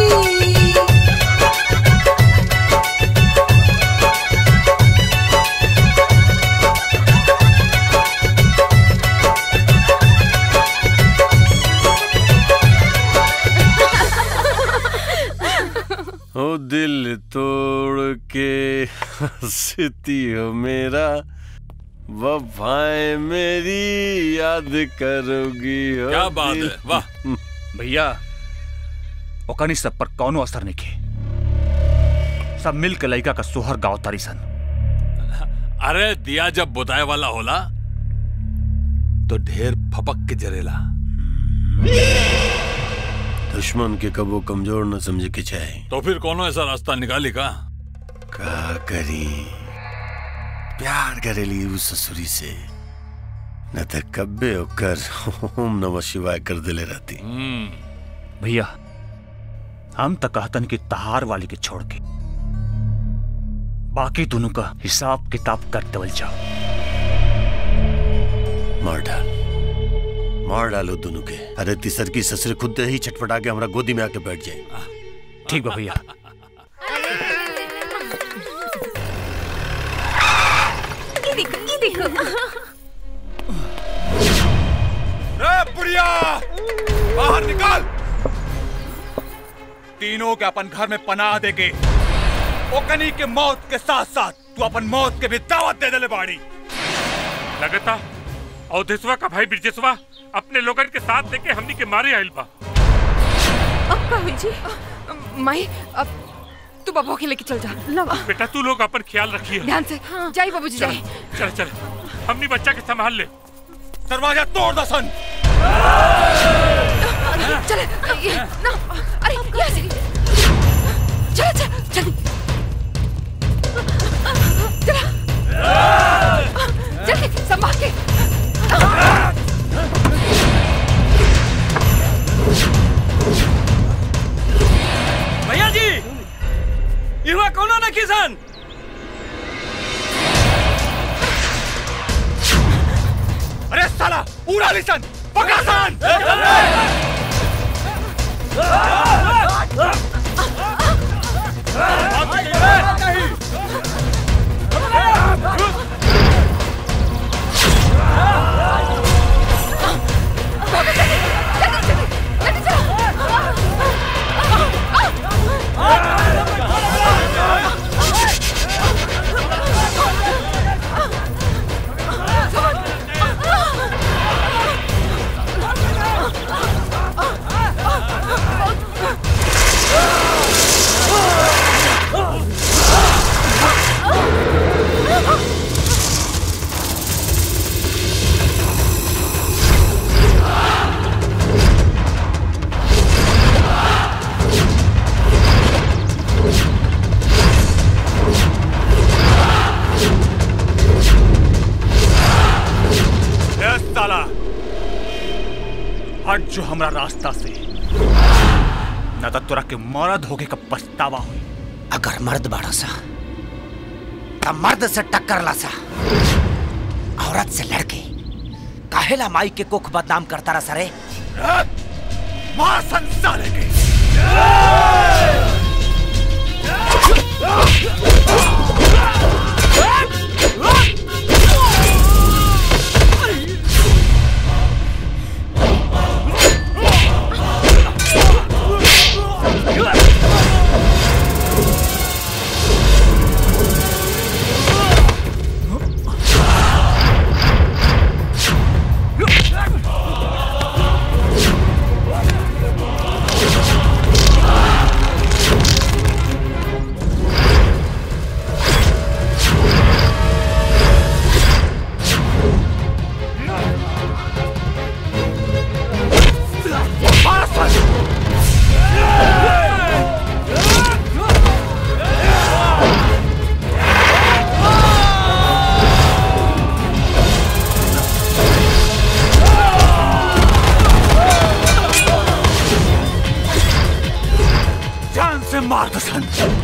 ओ दिल तोड़ के हंसती हो मेरा वफाएं मेरी याद करोगी ओ क्या बात दिल। है वाह भैया ओकनी सब पर कौनो असर नहीं के सब मिल के लड़का का सोहर गाँव तारी सन अरे दिया जब बुताए वाला होला तो ढेर फपक के जरेला दुश्मन के कबो कमजोर न समझे के चाहे तो फिर कोनो ऐसा रास्ता निकाली का का करी प्यार करेली उस ससुरी से न त कब्बे ओकर ओम नमः शिवाय कर दिले रहती भैया हम तो कहतन कि तहार वाली के छोड़ के बाकी दोनों का हिसाब किताब कर देवल जाओ मार डाल मार डालो दोनों के अरे तीसर की ससुर खुद ही छटपटा के हमारा गोदी में आके बैठ जाए ठीक बा भैया ये देखो ये देखो ए बुढ़िया बाहर निकाल तीनों के अपन घर में पनाह देके ओकनी के मौत के साथ साथ तू अपन मौत के भी दावत दे देले बाड़ी लगता अवधेशवा का भाई ब्रजेशवा अपने लोगन के साथ लेके हमनी के मारे आइल बा अब का हुई जी माई अब तू बाबू के लेके चल जा लवा बेटा तू लोग अपन ख्याल रखिए ध्यान से जाई बाबूजी चल जाई चल चल हमनी बच्चा के संभाल ले दरवाजा तोड़ दसन चले ये ना अरे यहाँ से चल चल चल चल चल के संभाल के भैया जी इहवा कोनो न किसान अरे साला पूरा लिसन पकड़ा सन ए साला हट जो हमरा रास्ता से न तो तोरा के मरद होके का पछतावा हुई अगर मर्द बाड़ा सा तब मर्द से टक्कर ला सा औरत से लड़के काहेला माई के कुख बदनाम करता रहा सरे मार संसार के Yeah. मार दसन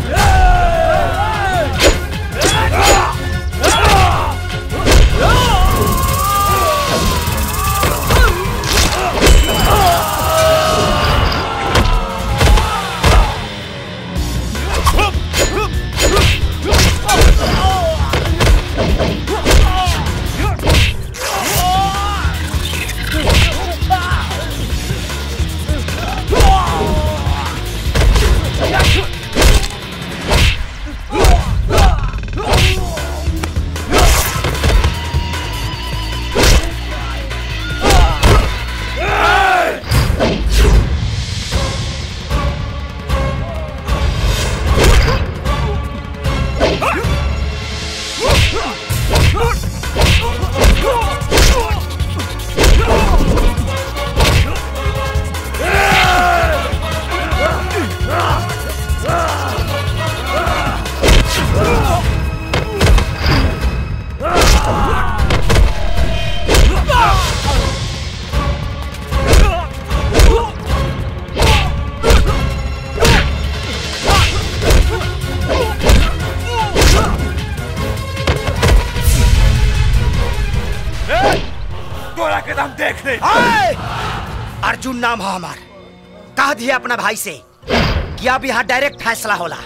तोरा के दम देख ले अर्जुन नाम है हमार कह दिए अपना भाई से कि अब यहाँ डायरेक्ट फैसला होला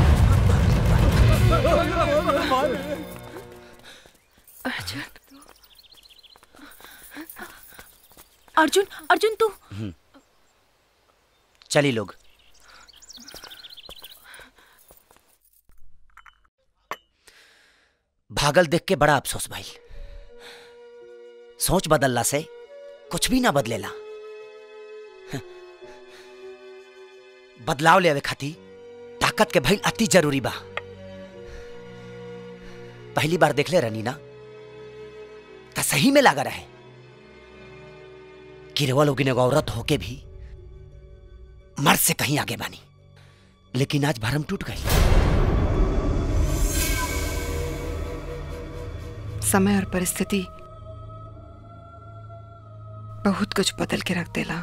अर्जुन अर्जुन तू चली लोग भागल देख के बड़ा अफसोस भाई सोच बदलला से कुछ भी ना बदलेला बदलाव ले खाती ताकत के भाई अति जरूरी बा पहली बार देख ले रनी ना तो सही में लागा रहे गिरवा लोग एगो औरत होके भी मर्द से कहीं आगे बानी लेकिन आज भरम टूट गई समय और परिस्थिति बहुत कुछ बदल के रख देला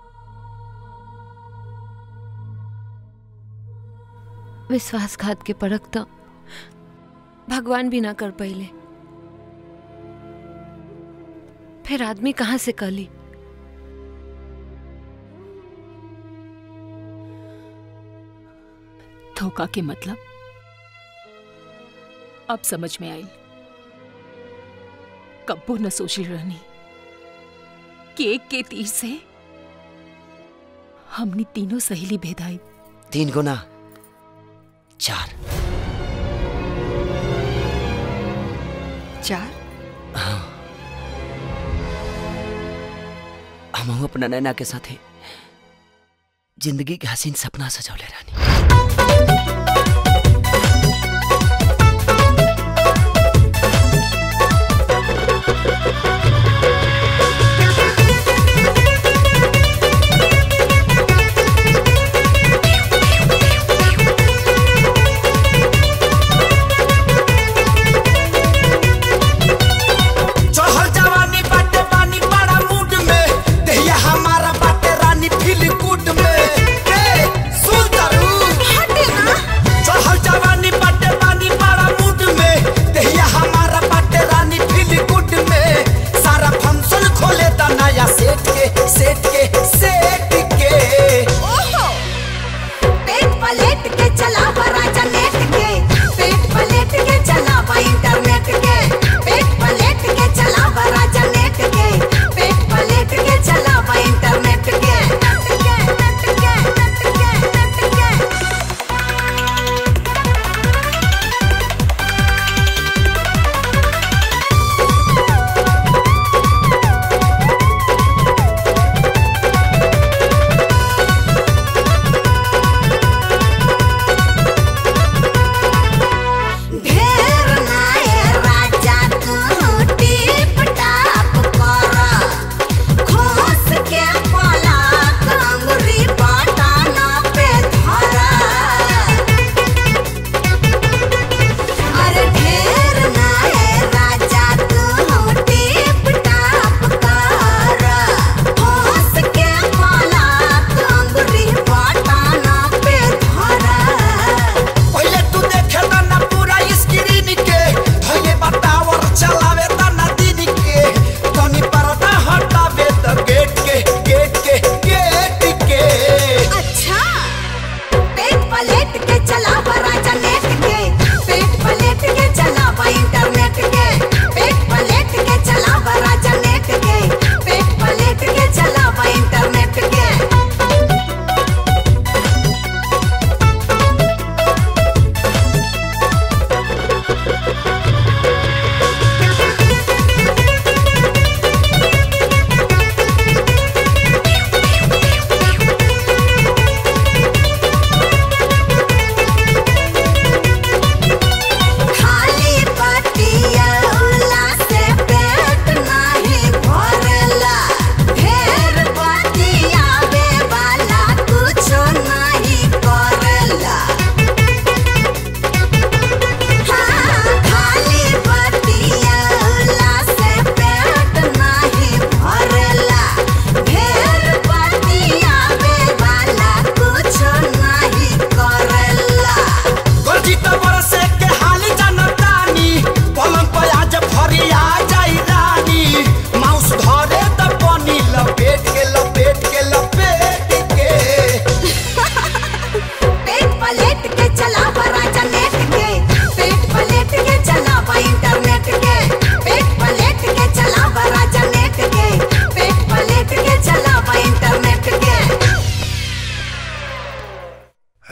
विश्वासघात के परख तो भगवान भी ना कर पहिले फिर आदमी कहाँ से कली धोखा के मतलब अब समझ में आई कब्बो न सोची रहनी कि एक के तीर से हमने तीनों सहेली भेदाई तीन गुना चार चार हम अपना नैना के साथे जिंदगी के हसीन सपना सजौले रानी चढ़ल जवानी बाटे पानी बड़ा मूड में देहिया हमारा बाटे रानी फील गुड में ए सुन करू हटे ना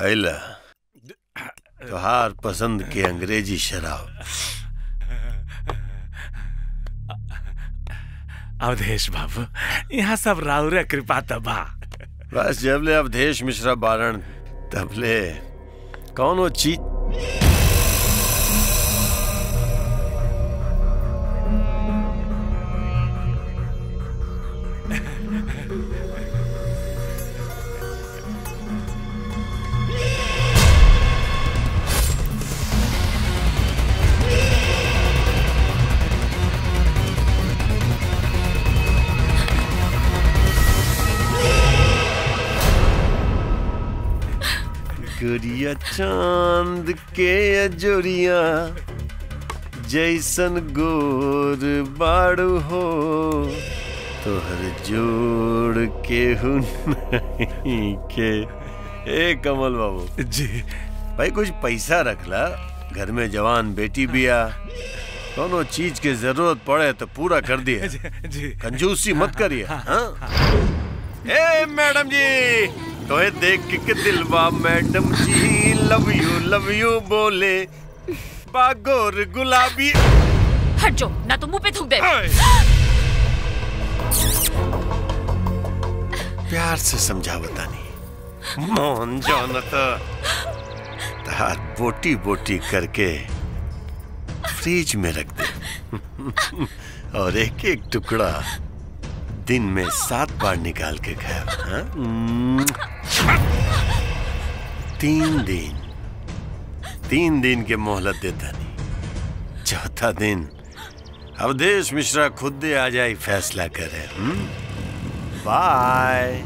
हैला तोहार पसंद के अंग्रेजी शराब अवधेश बाबू यहाँ सब राउर कृपा तबा बस जबले अवधेश मिश्रा बारण तबले कौनो चीज गुड़िया चांद के अजोरिया जैसन गोर बाड़ू हो तोहर जोड़ के नहीं के ए कमल बाबू जी भाई कुछ पैसा रखला घर में जवान बेटी बिया कोनो चीज की जरूरत पड़े तो पूरा कर दिए जी कंजूसी मत करिए हाँ? ए मैडम जी तो ये देख के दिलवा मैडम जी लव यू लव यू बोले बागोर गुलाबी हट जो ना तो मुंह पे थूक दे प्यार से समझा बतानी मोहन जानता तार बोटी बोटी करके फ्रिज में रख दे और एक एक टुकड़ा दिन में सात बार निकाल के खाया हाँ? हम्म। तीन दिन तीन दिन के मोहलत देता नहीं चौथा दिन अवधेश मिश्रा खुद दे आ जाए फैसला करे हम्म? बाय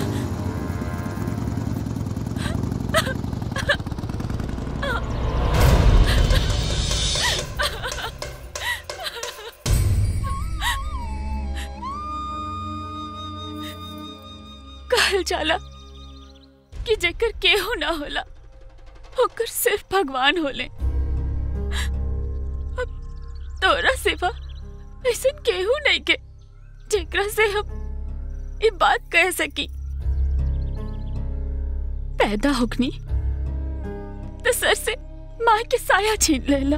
कहल जाला कि जेकर केहू ना होला ओकर सिर्फ भगवान होले अब तोरा सिवा ऐसन केहू नहीं के जेकरा से हम ये बात कह सकी पैदा होगनी तो सर से माँ के साया छीन लेला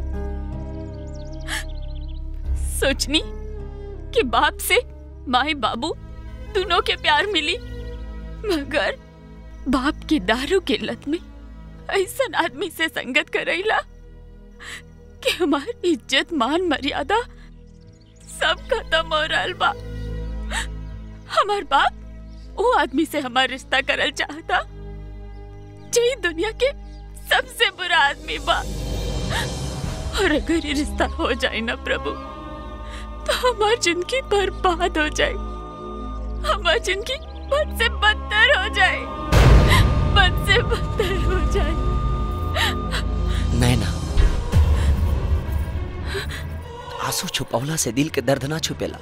सोचनी कि बाप से माए बाबू दोनों के प्यार मिली मगर बाप की दारू की लत में ऐसा आदमी से संगत करैला कि हमार इज्जत मान मर्यादा सब खत्म हो रहा बा हमार बाप वो आदमी से हमार रिश्ता करल चाहता जे दुनिया के सबसे बुरा आदमी बा और अगर ये रिश्ता हो जाए ना प्रभु तो हमार जिंदगी बर्बाद हो जाए हमार जिंदगी बद से बदतर हो जाए बद से बदतर हो जाए नैना आंसू छुपौला से दिल के दर्द ना छुपेला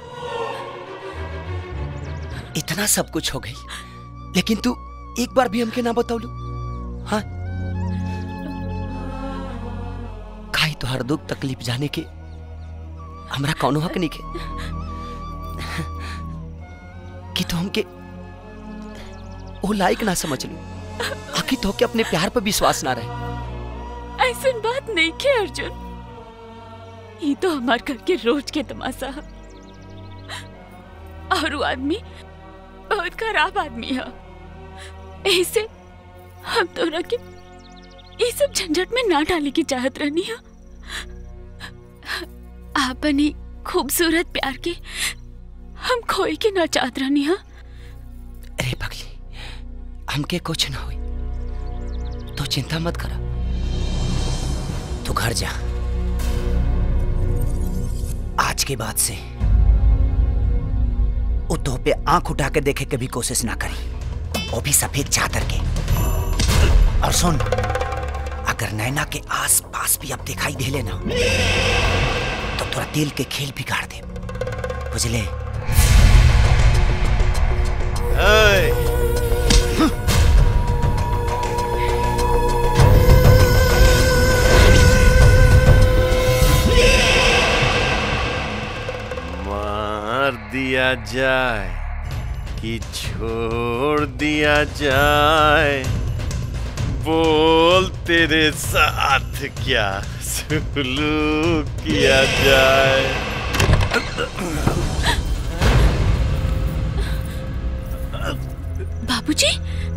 इतना सब कुछ हो गई लेकिन तू एक बार भी हमके ना बतौलू हाँ खाई तो हर दुख तकलीफ जाने के हमरा कौनो हक नहीं के कि तू हमके वो लायक ना समझ लू आखिर तो के अपने प्यार पर विश्वास ना रहे ऐसा बात नहीं के अर्जुन ये तो हमार घर के रोज के तमाशा है और वो आदमी बहुत खराब आदमी है ऐसे हम तोरा के ये सब झंझट में ना डाले की चाहत रहनी है आपनी खूबसूरत प्यार के हम खोई के ना चाहत रहनी है अरे पगली हमके कुछ ना हुई तो चिंता मत करा तू घर जा आज के बाद से वो तो पे आंख उठा के देखे के भी कोशिश ना करी वो भी सफेद चादर के और सुन अगर नैना के आस पास भी अब दिखाई दे लेना तो तोरा दिल के खेल बिगाड़ दे बुझले मार दिया जाए कि छोड़ दिया जाए बोल तेरे साथ क्या सुलूक किया जाए बाबूजी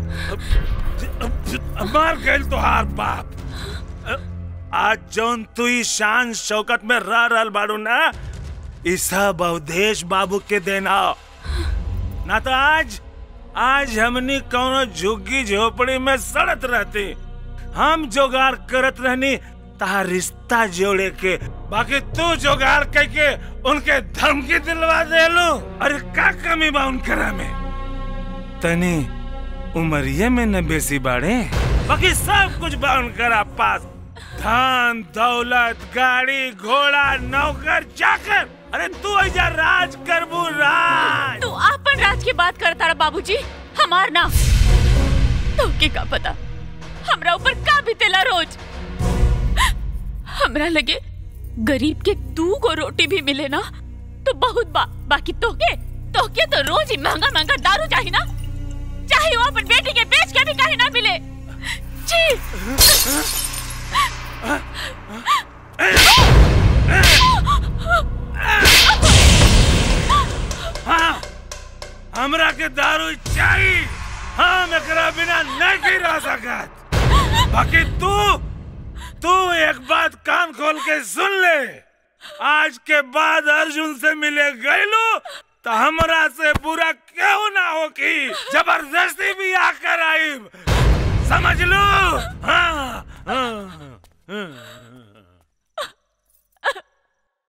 मर गए तोहार बाप आज जौन तू ई शान शौकत में रह रहल बाड़ू ना ई सब अवधेश बाबू के देना ना तो आज आज हमनी कौनो झुग्गी झोपड़ी में सड़त रहती हम जोगाड़ करत रहनी तहा रिश्ता जोड़े के बाकी तू जोगाड़ करके उनके धमकी दिलवा देलू अरे का कमी बा उनकरा में तनी उमरिये में न बेसी बाड़े बाकी सब कुछ बा उनकरा पास धन दौलत गाड़ी घोड़ा नौकर चाकर अरे तू ऐजा राज करबू राज तू आपन राज की बात करता रहा बाबूजी हमार ना तो के का पता हमरा ऊपर का बीतेला रोज हमरा लगे गरीब के दू को रोटी भी मिले ना तो बहुत बा बाकी तोके तोके तो रोज ही महंगा महंगा दारू चाहिए ना चाहे वो अपन बेटी के बेच के भी कहीं ना मिले जी हाँ हमरा के दारू चाहिए हम एकरा बिना नहीं रह सकत बाकी तू तू एक बात कान खोल के सुन ले आज के बाद अर्जुन से मिले गईलू तो हमरा से बुरा क्यों ना हो कि जबरदस्ती भी आकर आई समझ लो हाँ, हाँ, हाँ।